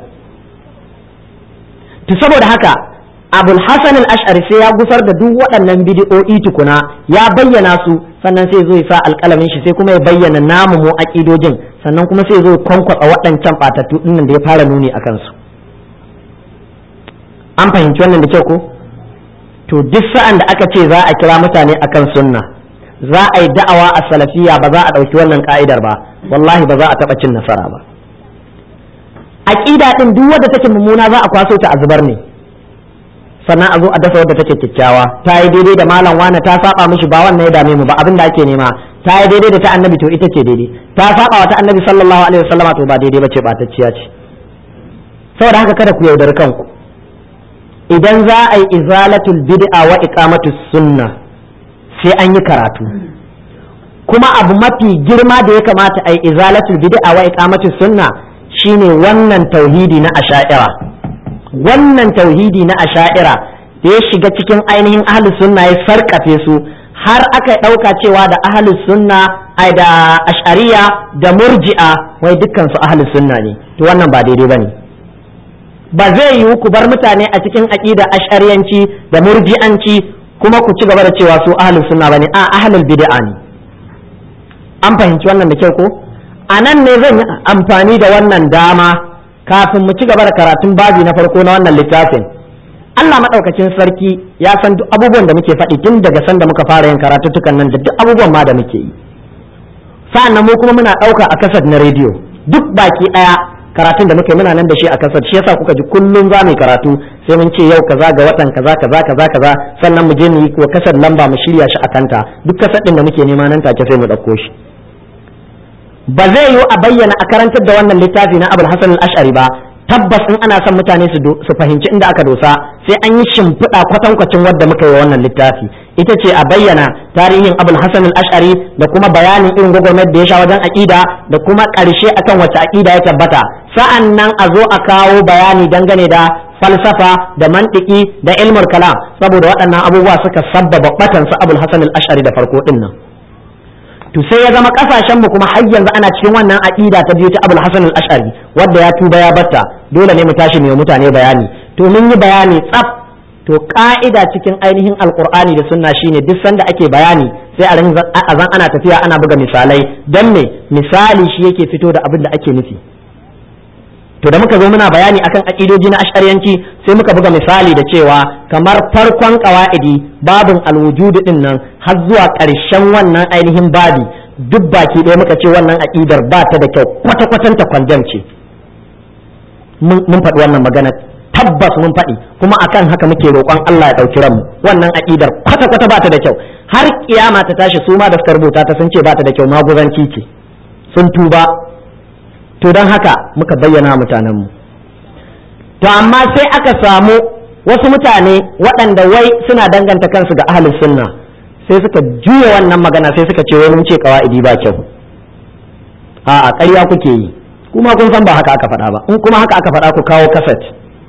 to saboda haka abul hasan al-ash'ari sai ya gusar da duk waɗannan bid'o'i tukuna ya bayyana su sannan sai zo ya sa alƙalamin shi sai kuma ya bayyana namu mu aƙidojin sannan kuma sai zo ya kwankwasa waɗancan ɓatattu ɗinnan da ya fara nuni a kansu an fahimci wannan da kyau ko to duk sa'an da aka ce za a kira mutane akan sunna za a yi da'awa a salafiya ba za a ɗauki wannan ka'idar ba wallahi ba za a taɓa cin nasara ba aƙida ɗin duk wadda take mummuna za a kwaso ta a zubar ne sannan a zo a dasa wadda take kyakkyawa ta yi daidai da malam wane ta saba mishi ba wannan ya dame mu ba abin da ake nema ta yi daidai da ta annabi to ita ce daidai ta saba wa ta annabi sallallahu alaihi wasallama to ba daidai bace ba tacciya ce saboda haka kada ku yaudari kanku idan za a yi izalatul bid'a wa iqamatus sunna sai an yi karatu kuma abu mafi girma da ya kamata a yi izalatul bid'a wa iqamatus sunna shine wannan tauhidi na asha'ira wannan tauhidi na asha'ira da ya shiga cikin ainihin ahlus sunna ya sarkafe su har aka ɗauka cewa da ahlus sunna ai da ash'ariya da murji'a wai dukkan su ahlus sunna ne to wannan ba daidai bane ba zai yiwu ku bar mutane a cikin aqida ash'ariyanci da murji'anci kuma ku ci gaba da cewa su ahlus sunna bane a ahlul bid'a ne an fahimci wannan da kyau ko a nan ne zan yi amfani da wannan dama kafin mu ci gaba da karatun babi na farko na wannan littafin Allah maɗaukacin sarki ya san duk abubuwan da muke faɗi tun daga sanda muka fara yin karatuttukan nan da duk abubuwan ma da muke yi sa'an nan mu kuma muna ɗauka a kasar na rediyo duk baki ɗaya karatun da muke muna nan da shi a kasar shi yasa kuka ji kullum za mu yi karatu sai mun ce yau kaza ga watan kaza kaza kaza kaza sannan mu je mu yi wa kasar lamba mu shirya shi a kanta duk kasar ɗin da muke nema nan take sai mu ɗauko shi ba zai yiwu a bayyana a karantar da wannan littafi na abul hasan al-ash'ari ba tabbas in ana son mutane su fahimci inda aka dosa sai an yi shimfiɗa kwatankwacin wadda muka yi wa wannan littafi ita ce a bayyana tarihin abul hasan al-ash'ari da kuma bayanin irin gwagwarmayar da ya sha wajen aƙida da kuma ƙarshe akan wacce aƙida ya tabbata sa'an nan a zo a kawo bayani dangane da falsafa da mantiki da ilmul kalam saboda waɗannan abubuwa suka sabbaba batan su abul hasan al-ash'ari da farko din nan to sai ya zama kasashen mu kuma har yanzu ana cikin wannan aqida ta biyu ta Abul Hasan al-Ash'ari wanda ya tuba ya batta dole ne mu tashi mu mutane bayani to mun yi bayani tsaf to ka'ida cikin ainihin alqur'ani da sunna shine duk sanda ake bayani sai a zan ana tafiya ana buga misalai dan me misali shi yake fito da abin da ake nufi to da muka zo muna bayani akan aqidoji na ash'ariyanci sai muka buga misali da cewa kamar farkon qawaidi babin alwujud din nan har zuwa ƙarshen wannan ainihin babi duk baki ɗaya muka ce wannan aqidar ba ta da kyau kwata kwatan ta kwanjan ce mun faɗi wannan magana tabbas mun faɗi kuma akan haka muke roƙon Allah ya ɗauki ranmu wannan aqidar kwata kwata ba ta da kyau har kiyama ta tashi su ma da suka rubuta ta sun ce ba ta da kyau maguzanci ce sun tuba to don haka muka bayyana mutanenmu to amma sai aka samu wasu mutane waɗanda wai suna danganta kansu ga ahalin sunna sai suka juya wannan magana sai suka ce wai mun ce kawa'idi ba kyau a ƙarya kuke yi kuma kun san ba haka aka faɗa ba in kuma haka aka faɗa ku kawo kaset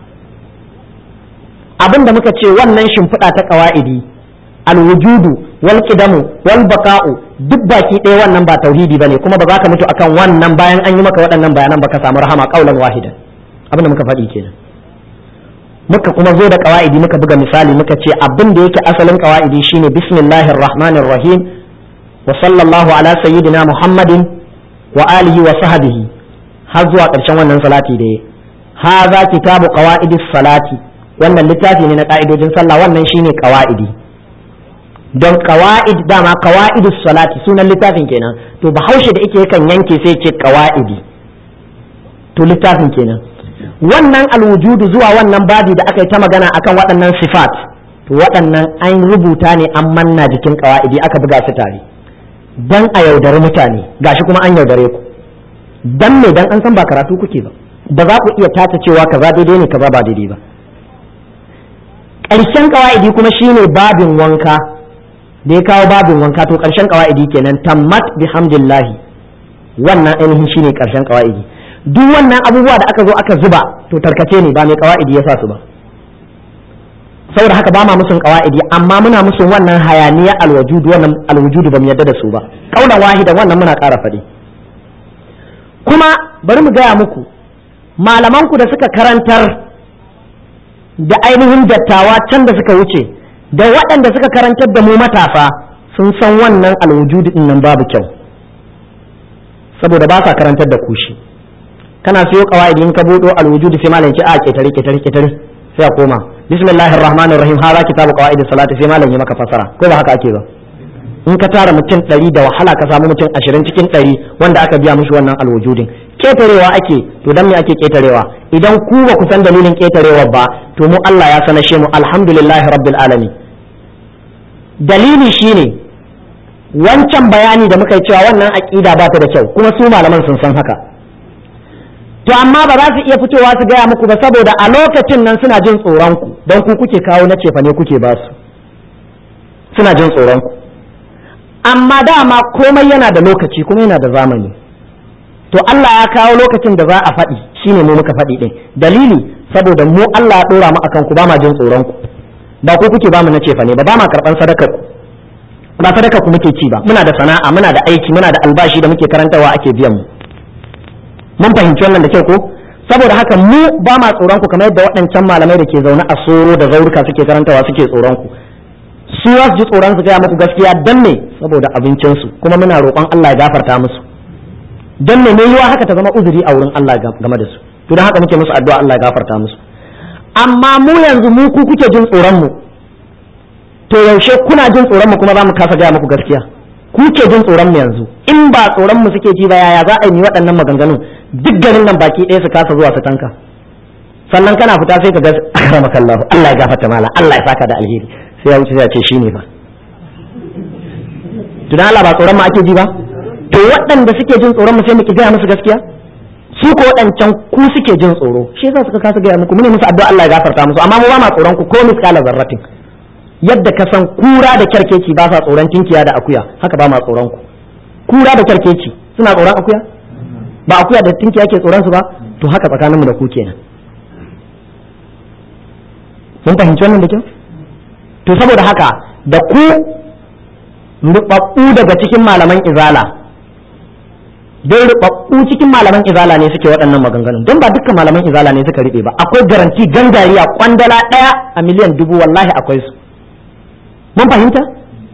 abin da muka ce wannan shimfiɗa ta kawa'idi alwujudu wal qidamu wal baka'u duk baki ɗaya wannan ba tauhidi bane kuma ba za ka mutu akan wannan bayan an yi maka waɗannan bayanan ba ka samu rahama qaulan wahidan abin da muka faɗi kenan muka kuma zo da qawaidi muka buga misali muka ce abin da yake asalin qawaidi shine bismillahir rahmanir rahim wa sallallahu ala sayyidina muhammadin wa alihi wa sahbihi har zuwa ƙarshen wannan salati da ya haza kitabu qawaidis salati wannan littafi ne na ka'idojin sallah wannan shine qawaidi don qawaid dama qawaidus salati sunan littafin kenan to bahaushe da yake yakan yanke sai ce qawaidi to littafin kenan wannan alwujudu zuwa wannan babi da aka yi ta magana akan waɗannan sifat to waɗannan an rubuta ne an manna jikin qawaidi aka buga su tare dan a yaudari mutane gashi kuma an yaudare ku dan me dan an san ba karatu kuke ba ba za ku iya tata cewa kaza daidai ne kaza ba daidai ba ƙarshen ƙawa'idi kuma shine babin wanka da ya kawo babin wanka to ƙarshen ƙawa'idi kenan tammat bihamdillahi wannan ainihin shine ƙarshen ƙawa'idi duk wannan abubuwa da aka zo aka zuba to tarkace ne ba mai ƙawa'idi ya sa su ba saboda haka ba ma musun ƙawa'idi amma muna musun wannan hayaniya alwajudu wannan alwujudu ba mu yarda da su ba kaulan wahidan wannan muna ƙara faɗi kuma bari mu gaya muku malamanku da suka karantar da ainihin dattawa can da suka wuce da waɗanda suka karantar da mu matasa sun san wannan alwujudu din nan babu kyau saboda ba sa karantar da kushi kana siyo qawaidi in ka budo alwujudu sai malam ce a ketare ketare ketare sai a koma bismillahir rahmanir rahim hada kitabu qawaidi salati sai malam ya maka fasara ko ba haka ake ba in ka tara mutum ɗari da wahala ka samu mutum ashirin cikin ɗari wanda aka biya mushi wannan alwujudin ketarewa ake to dan me ake ketarewa idan ku ba ku san dalilin ketarewa ba to mu Allah ya sanashe mu alhamdulillahi rabbil alamin dalili shine wancan bayani da muka yi cewa wannan aqida ba ta da kyau kuma su malaman sun san haka to amma ba za su iya fitowa su gaya muku ba saboda a lokacin nan suna jin tsoron ku don ku kuke kawo na cefa ne kuke ba su suna jin tsoron ku amma dama komai yana da lokaci kuma yana da zamani to Allah ya kawo lokacin da za a faɗi shine mu muka faɗi ɗin dalili saboda mu Allah ya ɗora mu akan ku ba ma jin tsoron ku ba ku kuke ba mu na cefa ne ba ba ma karɓan sadakar ku ba sadakar ku muke ci ba muna da sana'a muna da aiki muna da albashi da muke karantawa ake biyan mu mun fahimci wannan da kyau ko saboda haka mu ba ma tsoron ku kamar yadda waɗancan malamai da ke zaune a soro da zaurika suke karantawa suke tsoron ku su za su ji tsoron su gaya muku gaskiya dan ne saboda abincinsu kuma muna roƙon Allah ya gafarta musu dan ne mai yiwa haka ta zama uzuri a wurin Allah game da su to dan haka muke musu addu'a Allah ya gafarta musu amma mu yanzu mu ku kuke jin tsoron mu to yaushe kuna jin tsoron mu kuma za mu kasa gaya muku gaskiya ku ke jin tsoron mu yanzu in ba tsoron mu suke ji ba yaya za a yi waɗannan maganganun duk garin nan baki ɗaya su kasa zuwa su tanka sannan kana fita sai ka ga akramakallahu Allah ya gafarta mala Allah ya saka da alheri sai ya wuce sai ya ce shine ba tunan Allah ba tsoron mu ake ji ba to waɗanda suke jin tsoron mu sai muke gaya musu gaskiya su ko waɗancan ku suke jin tsoro shi yasa suka kasa gaya muku mune musu addu'a Allah ya gafarta musu amma mu ba ma tsoron ku ko miskala zarratin yadda ka san kura da kyarkeci ba sa tsoron tinkiya da akuya haka ba ma tsoron ku kura da kyarkeci suna tsoron akuya ba akuya da tinkiya ke tsoron su ba to haka tsakaninmu da ku kenan mun fahimci wannan da kyau to saboda haka da ku rubabbu daga cikin malaman izala don rubabbu cikin malaman izala ne suke waɗannan maganganun don ba dukkan malaman izala ne suka riɓe ba akwai garanti gangariya kwandala ɗaya a miliyan dubu wallahi akwai su mun fahimta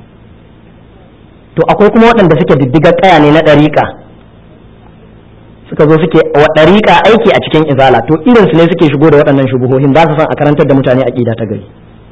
to akwai kuma waɗanda suke diddigar ƙaya ne na ɗariƙa suka zo suke wa ɗariƙa aiki a cikin izala to irinsu ne suke shigo da waɗannan shubuhohin ba su san a karantar da mutane aƙida ta gari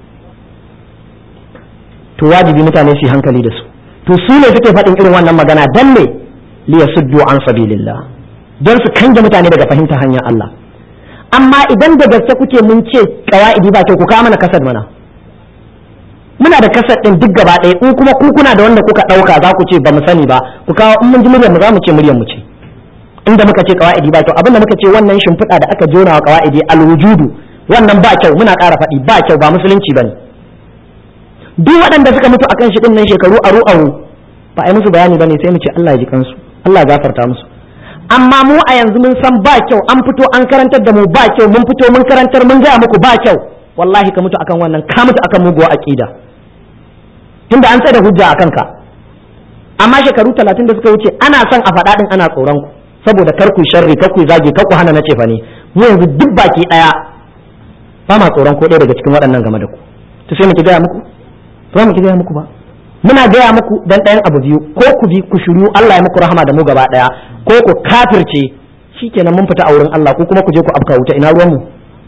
to wajibi mutane su yi hankali da su to su ne suke faɗin irin wannan magana dan ne li yasuddu an sabilillah don su kange mutane daga fahimtar hanyar Allah amma idan da gaske kuke mun ce qawaidi ba kyau ku kawo mana kasad mana muna da kasad din duk gaba ɗaya in kuma ku kuna da wanda kuka ɗauka za ku ce ba mu sani ba ku kawo in mun ji muryar mu za mu ce muryar mu ce inda muka ce qawaidi ba kyau abinda muka ce wannan shimfiɗa da aka jona wa qawaidi alwujudu wannan ba kyau muna ƙara faɗi ba kyau ba musulunci bane duk waɗanda suka mutu akan shi nan shekaru aru aru ba a yi musu bayani bane sai mu ce Allah ya ji kansu Allah ya gafarta musu amma mu a yanzu mun san ba kyau an fito an karantar da mu ba kyau mun fito mun karantar mun gaya muku ba kyau wallahi ka mutu akan wannan ka mutu akan muguwa aqida tunda an da hujja akan ka amma shekaru talatin da suka wuce ana son a faɗa din ana tsoron ku saboda kar ku sharri kar ku zage kar ku hana na cefa ne mu yanzu duk baki daya ba ma tsoron ko ɗaya daga cikin waɗannan game da ku to sai mu ki gaya muku ba mu ki gaya muku ba muna gaya muku dan ɗayan abu biyu ko ku bi ku shiru Allah ya muku rahama da mu gaba ɗaya ko ku kafirce shikenan mun fita a wurin Allah ko kuma ku je ku afka wuta ina ruwan mu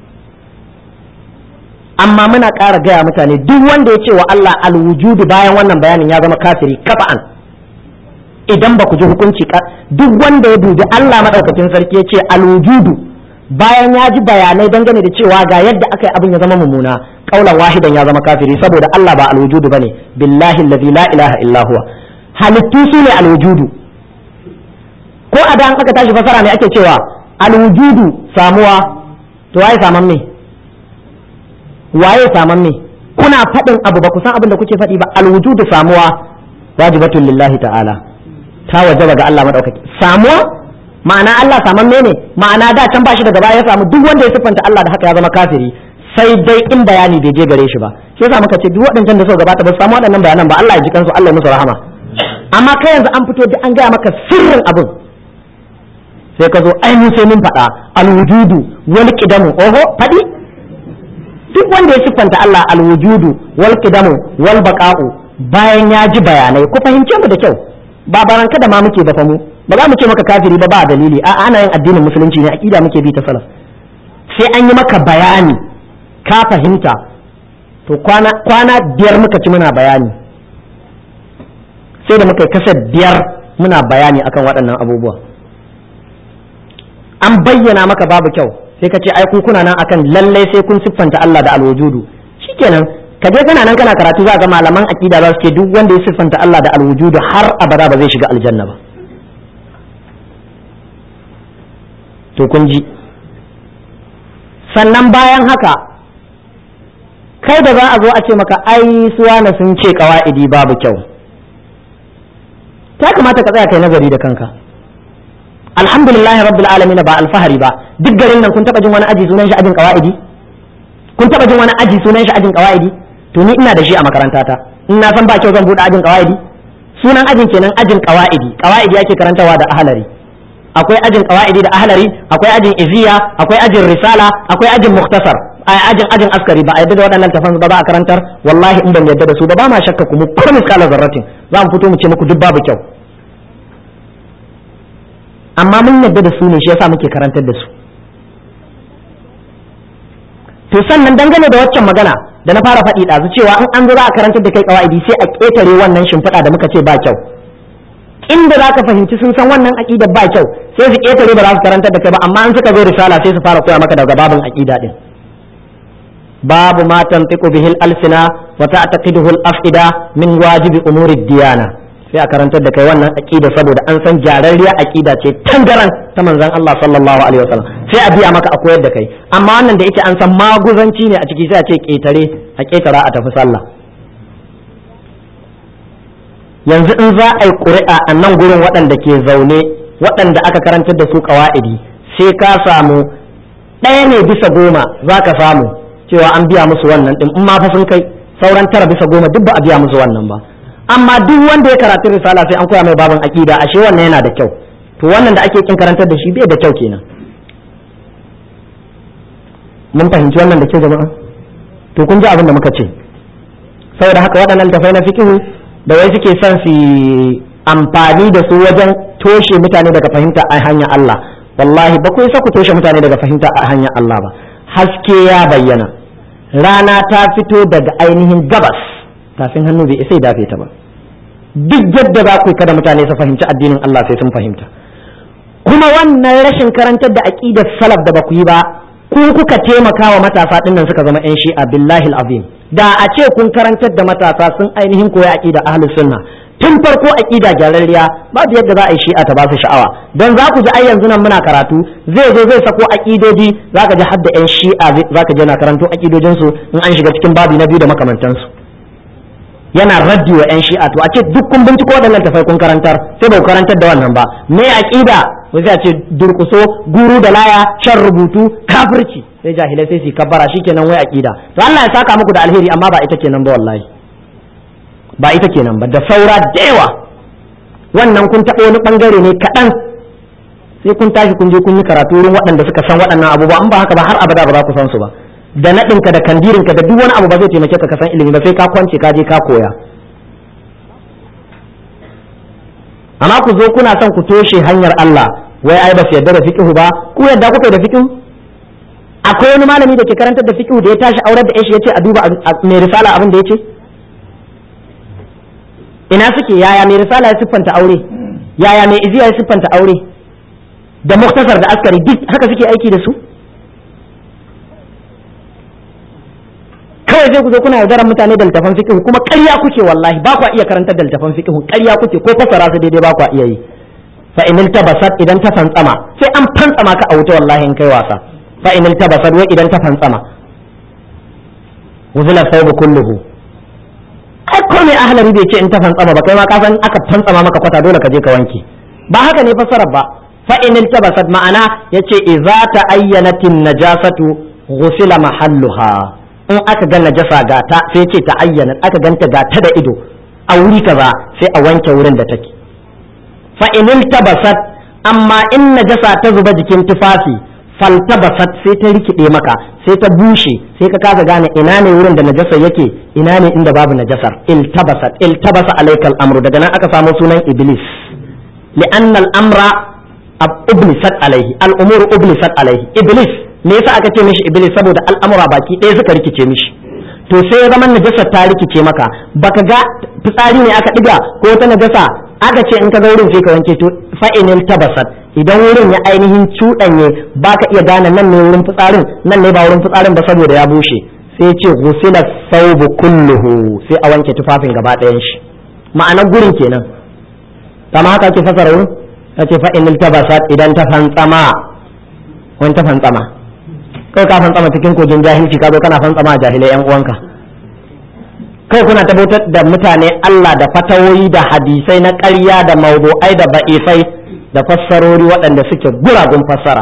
amma muna ƙara gaya mutane duk wanda ya ce wa Allah alwujudu bayan wannan bayanin ya zama kafiri kafa'an idan ba ku ji hukunci duk wanda ya dubi Allah madaukakin sarki ya ce alwujudu bayan ya ji bayanai dangane da cewa ga yadda aka yi abin ya zama mummuna kaulan wahidan ya zama kafiri saboda Allah ba alwujudu bane billahi allazi la ilaha illa huwa halittu su ne alwujudu ko a dan aka tashi fasara ne ake cewa alwujudu samuwa to waye saman me waye saman me kuna faɗin abu ba ku san abin da kuke faɗi ba alwujudu samuwa wajibatun lillahi ta'ala ta wajaba ga Allah madaukaki samuwa ma'ana Allah saman ne ma'ana da can bashi daga baya ya samu duk wanda ya siffanta Allah da haka ya zama kafiri sai dai in bayani bai je gare shi ba shi yasa muka ce duk waɗancan da suka gabata ba su samu waɗannan bayanan ba Allah ya ji kansu Allah ya musu rahama amma kai yanzu an fito da an gaya maka sirrin abin sai ka zo ai mun sai mun faɗa alwujudu wal qidamu oho faɗi duk wanda ya siffanta Allah alwujudu wal qidamu wal baqa'u bayan ya ji bayanai ku fahimce mu da kyau ba baranka da ma muke ba fa mu ba za mu ce maka kafiri ba ba dalili a ana yin addinin musulunci ne aqida muke bi ta salaf sai an yi maka bayani ka fahimta to kwana kwana biyar muka ci muna bayani sai da muka yi kasar biyar muna bayani akan waɗannan abubuwa an bayyana maka babu kyau sai ka ce ai ku kuna nan akan lallai sai kun siffanta Allah da alwujudu shikenan ka je kana nan kana karatu za ga malaman aqida za su ce duk wanda ya siffanta Allah da alwujudu har abada ba zai shiga aljanna ba to kun ji sannan bayan haka kai da za a zo a ce maka ai suwana sun ce kawa'idi babu kyau ta kamata ka tsaya kai nazari da kanka alhamdulillahi rabbil alamin ba alfahari ba duk garin nan kun taba jin wani aji sunan shi ajin kawa'idi kun taba jin wani aji sunan shi ajin kawa'idi to ni ina da shi a makarantata in na san ba kyau zan bude ajin kawa'idi sunan ajin kenan ajin kawa'idi kawa'idi ake karantawa da ahalari akwai ajin kawa'idi da ahalari akwai ajin iziya akwai ajin risala akwai ajin muktasar ajin ajin askari ba a yadda da waɗannan tafan ba ba a karantar wallahi in ban yadda da su ba ba ma shakka ku mu ko miskala zarratin za mu fito mu ce muku duk babu kyau amma mun yadda da su ne shi yasa muke karantar da su to sannan dangane da waccan magana da na fara faɗi ɗazu cewa in an zo za a karantar da kai kawa'idi sai a ƙetare wannan shimfiɗa da muka ce ba kyau inda za ka fahimci sun san wannan aƙidar ba kyau sai su ƙetare ba za su karantar da kai ba amma in suka zo risala sai su fara koya maka daga babin aƙida din babu ma tantiqu bihil alsina wa ta'taqiduhu al-afida min wajibi umuri diyana sai a karantar da kai wannan aqida saboda an san gyararriya aqida ce tangaran ta manzon Allah sallallahu alaihi wasallam sai a biya maka a koyar da kai amma wannan da yake an san maguzanci ne a ciki sai a ce ketare a ketara a tafi sallah yanzu in za a yi ƙuri'a a nan gurin waɗanda ke zaune waɗanda aka karantar da su ƙawa'idi sai ka samu ɗaya ne bisa goma za ka samu cewa an biya musu wannan ɗin in ma fa sun kai sauran tara bisa goma duk ba a biya musu wannan ba amma duk wanda ya karatu risala sai an koya mai babin aqida ashe wannan yana da kyau to wannan da ake kin karantar da shi bai da kyau kenan mun fahimci wannan da kyau jama'a to kun ji abin da muka ce saboda haka waɗannan tafai na fiqhu da wai suke son su amfani da su wajen toshe mutane daga fahimta a hanyar Allah wallahi ba ku isa ku toshe mutane daga fahimta a hanyar Allah ba haske ya bayyana rana ta fito daga ainihin gabas tafin hannu bai isa ya dafe ta ba duk yadda za ku kada mutane su fahimci addinin Allah sai sun fahimta kuma wannan rashin karantar da aqidar salaf da ba ku yi ba ku kuka taimaka wa matasa dinnan suka zama yan shi'a billahi azim da a ce kun karantar da matasa sun ainihin koyi aqida ahlus sunna tun farko aqida gyararriya babu yadda za a yi shi'a ta ba su sha'awa don za ku ji ai yanzu nan muna karatu zai zo zai sako aqidodi za ka ji hadda yan shi'a za ka je na karanto aqidojinsu in an shiga cikin babi na biyu da makamantansu yana raddi wa yan shi'a to a ce duk kun binciko waɗannan tafai kun karantar sai ba ku karantar da wannan ba me aqida wai a ce durkuso guru da laya shan rubutu kafirci sai jahilai sai su kabbara shikenan wai aqida to Allah ya saka muku da alheri amma ba ita kenan ba wallahi ba ita kenan ba da saura da yawa wannan kun taɓa wani bangare ne kaɗan sai kun tashi kun je kun yi karatu wurin waɗanda suka san waɗannan abubuwa in ba haka ba har abada ba za ku san su ba da naɗinka da kandirinka da duk wani abu ba zai taimake ka ka san ilimi ba sai ka kwance ka je ka koya amma ku zo kuna son ku toshe hanyar Allah wai ai ba su yarda da fiqhu ba ku yarda kuka da fiqhu akwai wani malami da ke karantar da fiqhu da ya tashi aurar da shi yace a duba mai risala abin da yace ina suke yaya mai risala ya siffanta aure yaya mai iziya ya siffanta aure da muktasar da askari duk haka suke aiki da su kawai sai ku zo kuna yaudarar mutane da littafan fiqh kuma ƙarya kuke wallahi ba kwa iya karantar da littafan fiqh ƙarya kuke ko fasara su daidai ba kwa iya yi fa in tabasat idan ta fantsama sai an fantsama ka a wuta wallahi in kai wasa fa in tabasat wai idan ta fantsama wuzila saubu kulluhu ai ko mai ahlari bai ce in ta fantsama ba kai ma ka san aka fantsama maka kwata dole ka je ka wanke ba haka ne fassarar ba fa in tabasat ma'ana yace idza ta ayyanatin najasatu ghusila mahalluha in aka ga najasa ga ta sai ce ta ayyana aka ganta ga ta da ido a wuri kaza sai a wanke wurin da take fa in tabasat amma in najasa ta zuba jikin tufafi faltabasat sai ta rikide maka sai ta bushe sai ka kasa gane ina ne wurin da najasa yake ina ne inda babu najasar iltabasat iltabasa alaikal amru daga nan aka samu sunan iblis li'anna al-amra ublisat alaihi al-umuru ublisat alaihi iblis me yasa aka ce mishi iblis saboda al'amura baki ɗaya suka rikice mishi to sai ya zama najasa ta rikice maka baka ga fitsari ne aka diga ko wata najasa aka ce in ka ga wurin sai ka wanke to fa'inil tabasat idan wurin ya ainihin cuɗanye baka iya gane nan ne wurin fitsarin nan ne ba wurin fitsarin ba saboda ya bushe sai ce ghusila thawbu kulluhu sai a wanke tufafin gaba ɗayan shi ma'anar gurin kenan kama haka ake fasara wurin ta ce fa'inil tabasat idan ta fantsama wani ta fantsama kai ka fantsama cikin kogin jahilci ka zo kana fantsama a jahilai yan uwanka kai kuna tabbatar da mutane Allah da fatawoyi da hadisai na ƙarya da mawdu'ai da ba'ifai da fassarori waɗanda suke guragun fassara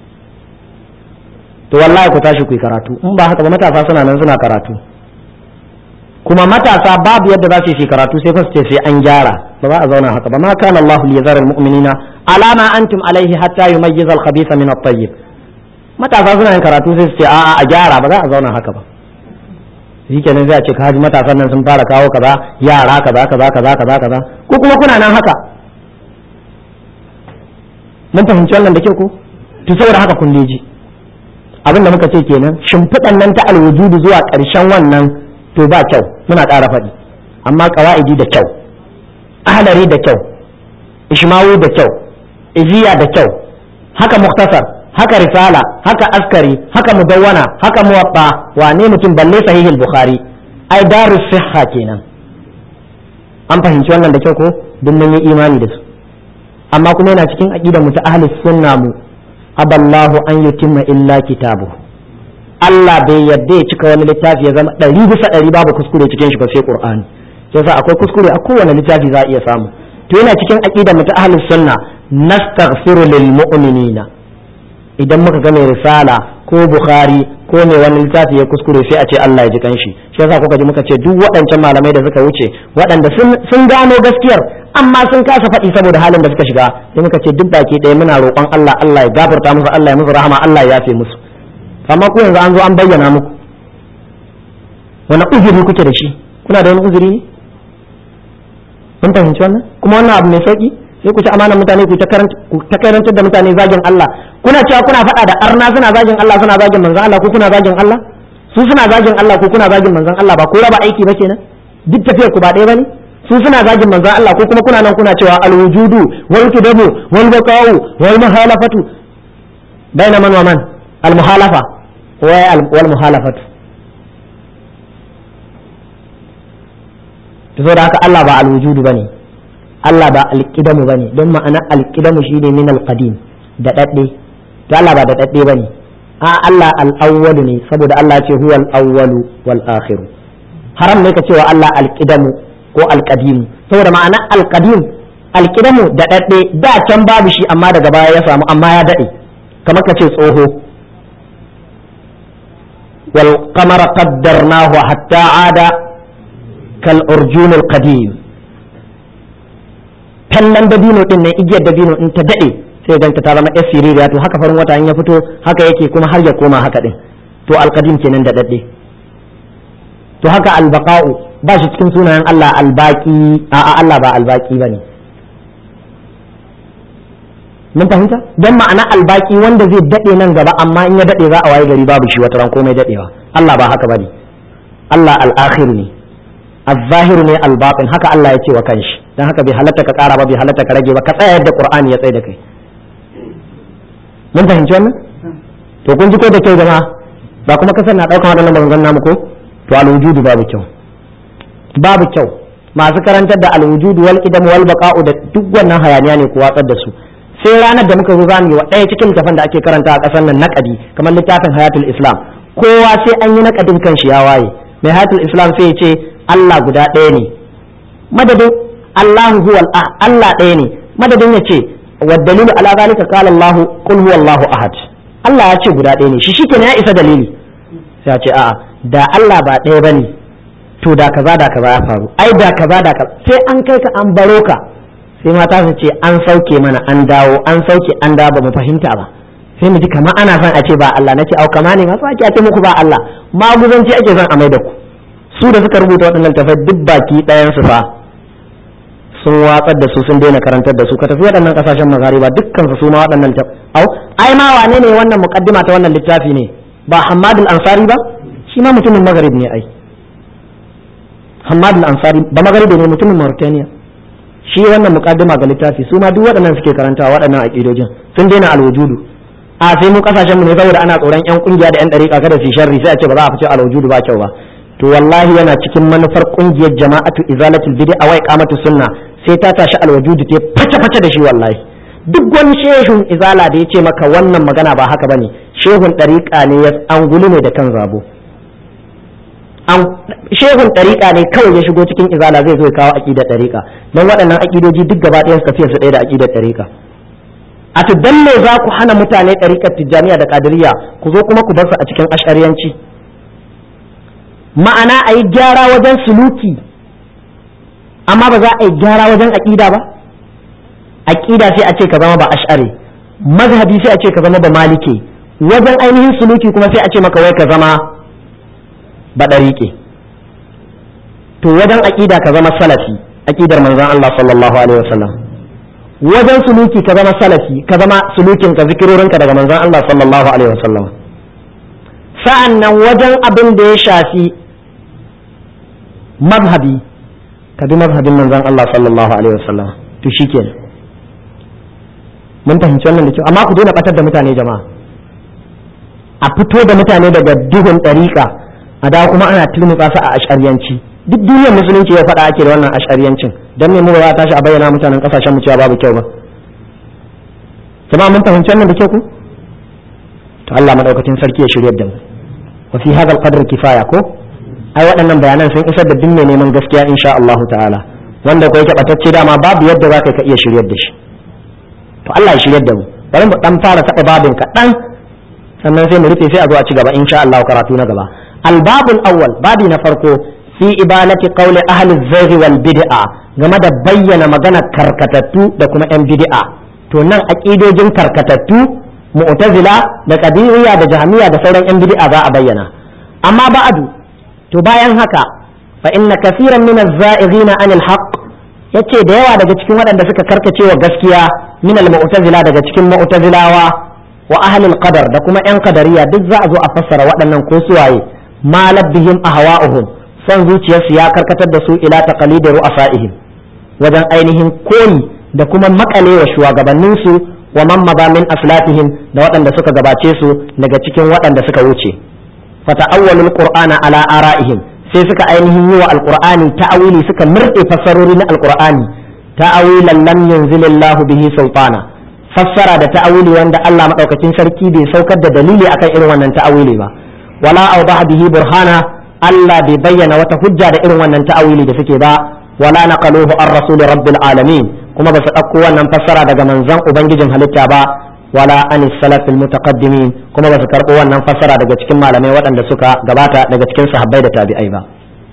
to wallahi ku tashi ku yi karatu in ba haka ba matasa suna nan suna karatu kuma matasa babu yadda za su yi karatu sai fa su ce sai an gyara ba za a zauna haka ba ma kana Allah liyazara almu'minina alama antum alaihi hatta yumayyiza al-khabitha min at-tayyib matasa suna yin karatu sai su ce a'a a gyara ba za a zauna haka ba shikenan sai a ce kaji matasan nan sun fara kawo kaza yara kaza kaza kaza kaza kaza ko kuma kuna nan haka mun fahimci wannan da ke ko to saboda haka kun ji abin da muka ce kenan shimfiɗan nan ta alwujudu zuwa ƙarshen wannan to ba kyau muna ƙara faɗi amma ƙawa'idi da kyau ahlari da kyau ishmawu da kyau iziya da kyau haka muktasar haka risala haka askari haka mudawwana haka muwatta wane mutum balle sahihul bukhari ai darus sihha kenan an fahimci wannan da kyau ko duk mun yi imani da su amma kuma yana cikin aqidar mu ta ahlus sunna mu aballahu an yutimma illa kitabu Allah bai yadda ya cika wani littafi ya zama ɗari bisa ɗari babu kuskure cikin shi ba sai Qur'ani yasa akwai kuskure a kowane littafi za a iya samu to yana cikin aqidar mu ta ahlus sunna nastaghfiru lil mu'minina idan muka ga mai risala ko bukhari ko mai wani littafi ya kuskure sai a ce Allah ya ji kanshi shi yasa kuka ji muka ce duk waɗancan malamai da suka wuce waɗanda sun gano gaskiyar amma sun kasa faɗi saboda halin da suka shiga sai muka ce duk baki ɗaya muna roƙon Allah Allah ya gafarta musu Allah ya musu rahama Allah ya yafe musu amma ku yanzu an zo an bayyana muku wani uzuri kuke da shi kuna da wani uzuri ne kun fahimci wannan kuma wannan abu mai sauki sai ku ci amanar mutane ku ta karantar da mutane zagin Allah kuna cewa kuna faɗa da arna suna zagin Allah suna zagin manzon Allah ko kuna zagin Allah su suna zagin Allah ko kuna zagin manzon Allah ba ko raba aiki ba kenan duk tafiyar ku ba ɗaya bane su suna zagin manzon Allah ko kuma kuna nan kuna cewa alwujudu wal kidabu wal baqa'u wal muhalafatu baina man wa man al muhalafa wal muhalafatu to saboda haka Allah ba alwujudu bane Allah ba alƙidamu bane don ma'ana alƙidamu shi ne min alƙadim da ɗaɗɗe to Allah ba da ɗaɗɗe bane a Allah al'awwalu ne saboda Allah ce huwa al'awwalu wal akhiru haram ne ka cewa Allah alƙidamu ko alƙadimu saboda ma'ana alƙadim alƙidamu da ɗaɗɗe da can babu shi amma daga baya ya samu amma ya daɗe kamar ka ce tsoho wal qamara qaddarnahu hatta ada kal urjunil qadim tallan dabino din nan igiyar dabino in ta dade sai ganta ta zama yar siririya to haka farin wata in ya fito haka yake kuma har ya koma haka din to alqadim kenan da dadde to haka albaqa'u ba shi cikin sunayen Allah albaqi a a Allah ba albaqi bane mun fahimta dan ma'ana albaki wanda zai dade nan gaba amma in ya dade za a waye gari babu shi wata ran komai dadewa Allah ba haka bane Allah al-akhir ne az-zahir ne al-batin haka Allah ya ce wa kanshi dan haka bai halatta ka kara ba bai halatta ka rage ba ka tsaya yadda Qur'ani ya tsaya da kai mun fahimci wannan to kun ji ko da kyau jama'a ba kuma kasar na daukan waɗannan maganganun namu ko to al-wujudu babu kyau babu kyau masu karantar da al-wujudu wal qidam wal baqa'u da duk wannan hayaniya ne ku watsar da su sai ranar da muka zo za mu yi wa ɗaya cikin littafin da ake karanta a ƙasar nan naƙadi kamar littafin hayatul islam kowa sai an yi naƙadin kan shi ya waye mai hayatul islam sai ya ce Allah guda ɗaya ne madadin Allahu huwal Allah ɗaya ne madadin ya ce wa dalilu ala zalika qala Allah qul huwallahu ahad Allah ya ce guda ɗaya ne shi shikenan ya isa dalili sai ya ce a'a da Allah ba ɗaya bane to da kaza da kaza ya faru ai da kaza da kaza sai an kai ka an baro ka sai mata su ce an sauke mana an dawo an sauke an dawo ba mu fahimta ba sai mu ji kamar ana son a ce ba Allah nace au kama ne masu ake ce muku ba Allah maguzanci ake son a mai da ku su da suka rubuta waɗannan tafai duk baki ɗayan su fa sun watsar da su sun daina karantar da su ka tafi waɗannan ƙasashen magariba dukkan su ma waɗannan au ai ma wane ne wannan muqaddima ta wannan littafi ne ba Hammad al-Ansari ba shi ma mutumin Maghrib ne ai Hammad al-Ansari ba Magharibi ne mutumin Mauritania shi wannan mukaddima ga littafi su ma duk waɗannan suke karanta waɗannan aqidojin sun daina alwujudu a sai mu kasashen mu ne saboda ana tsoron yan kungiya da yan dariƙa kada su sharri sai a ce ba za a fice alwujudu ba kyau ba to wallahi yana cikin manufar kungiyar jama'atu izalatul bid'a wa iqamatu sunna sai ta tashi alwujudu ta face face da shi wallahi duk wani shehun izala da ya ce maka wannan magana ba haka bane shehun dariƙa ne ya angulu ne da kan zabo shehun ɗariƙa ne kawai ya shigo cikin izala zai zo ya kawo aƙidar ɗariƙa don waɗannan aƙidoji duk gaba ɗayan su su ɗaya da aƙidar ɗariƙa a tuddan me za ku hana mutane ɗariƙar tijjaniya da ƙadiriya ku zo kuma ku bar su a cikin ashariyanci ma'ana a yi gyara wajen suluki amma ba za a yi gyara wajen aƙida ba aƙida sai a ce ka zama ba ash'ari mazhabi sai a ce ka zama ba malike wajen ainihin suluki kuma sai a ce maka wai ka zama ba ɗariƙe to wajen aƙida ka zama salafi aƙidar manzon Allah sallallahu alaihi wasallam wajen suluki ka zama salafi ka zama sulukin ka zikirorinka daga manzon Allah sallallahu alaihi wasallam sa'an nan wajen abin da ya shafi mazhabi ka bi mazhabin manzon Allah sallallahu alaihi wasallam to shikenan mun fahimci wannan da kyau amma ku daina batar da mutane jama'a a fito da mutane daga duhun ɗariƙa a da kuma ana turmutsa su a ashariyanci duk duniyar musulunci ya faɗa ake da wannan ashariyancin dan me mu ba tashi a bayyana mutanen kasashen mu cewa babu kyau ba jama'a mun fahimci wannan da kyau ku to Allah madaukakin sarki ya shiryar da mu wa fi hadha al kifaya ko ai waɗannan bayanan sun isar da duk mai neman gaskiya insha Allah ta'ala wanda ko yake batacce dama babu yadda za ka iya shiryar da shi to Allah ya shiryar da mu bari mu dan fara taɓa babin kaɗan sannan sai mu rufe sai a zo a ci gaba insha Allah karatu na gaba الباب الأول بابي نفرقو في إبانة قول أهل الزيغ والبدعة game da bayyana magana karkatattu da kuma 'yan bid'a to nan aƙidojin karkatattu mu'tazila da qadiriyya da jahmiya da sauran 'yan bid'a za a bayyana amma ba'adu to bayan haka fa inna kaseeran min az-za'ighina 'anil haqq yace da yawa daga cikin waɗanda suka karkace wa gaskiya min al-mu'tazila daga cikin mu'tazilawa wa ahlul qadar da kuma 'yan qadariyya duk za a zo a fassara waɗannan ko suwaye ma labbihim ahwa'uhum son zuciyarsu ya karkatar da su ila taqalidi ru'asaihim wajen ainihin koyi da kuma makale wa shugabannin su wa man min aslatihim da waɗanda suka gabace su daga cikin waɗanda suka wuce fata'awwalul qur'ana ala ara'ihim sai suka ainihin yi wa alqur'ani ta'awili suka murɗe fassarori na alqur'ani ta'awilan lam yunzilillahu bihi sultana fassara da ta'awili wanda Allah madaukakin sarki bai saukar da dalili akan irin wannan ta'awili ba wala awdaha bihi burhana Allah bai bayyana wata hujja da irin wannan ta'awili da suke ba wala naqaluhu ar rasul rabbil alamin kuma ba su ɗauko wannan fassara daga manzon ubangijin halitta ba wala an salafil mutaqaddimin kuma ba su karɓo wannan fassara daga cikin malamai waɗanda suka gabata daga cikin sahabbai da tabi'ai ba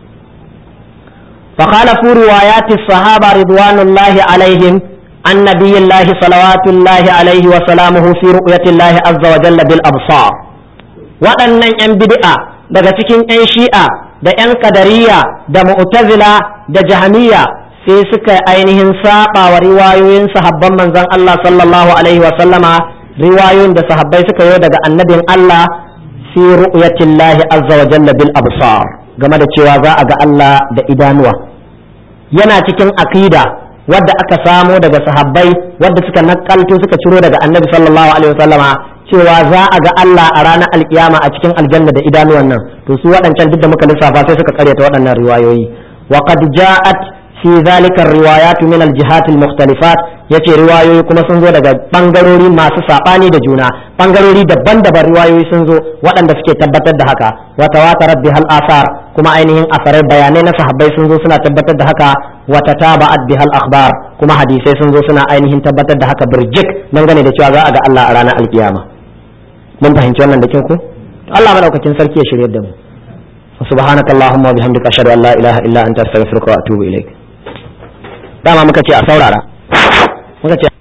فخالفوا روايات الصحابة رضوان الله عليهم عن نبي الله صلوات الله عليه وسلامه في رؤية الله عز وجل بالأبصار waɗannan 'yan bid'a daga cikin 'yan shi'a da 'yan kadariya da mu'tazila da jahamiya sai suka ainihin saba wa riwayoyin sahabban manzon Allah sallallahu alaihi wa sallama riwayoyin da sahabbai suka yi daga annabin Allah fi ru'yatillahi azza wa jalla bil absar game da cewa za a ga Allah da idanuwa yana cikin aqida wadda aka samo daga sahabbai wadda suka nakalto suka ciro daga annabi sallallahu alaihi wa sallama cewa za a ga Allah a ranar alkiyama a cikin aljanna da idanuwan nan to su waɗancan duk da muka lissafa sai suka karyata waɗannan riwayoyi wa qad ja'at fi zalika riwayat min al-jihat al-mukhtalifat yace riwayoyi kuma sun zo daga bangarori masu sabani da juna bangarori daban-daban riwayoyi sun zo waɗanda suke tabbatar da haka wa tawatarat bihal asar kuma ainihin asarai bayanai na sahabbai sun zo suna tabbatar da haka wa tataba'at bihal akhbar kuma hadisai sun zo suna ainihin tabbatar da haka birjik dangane da cewa za a ga Allah a ranar alkiyama mun fahimci wannan da ku Allah madaukakin sarki ya shirye da mu subhanaka allahumma wa bihamdika ashhadu an la ilaha illa anta astaghfiruka wa atubu ilaik dama muka ce a saurara muka ce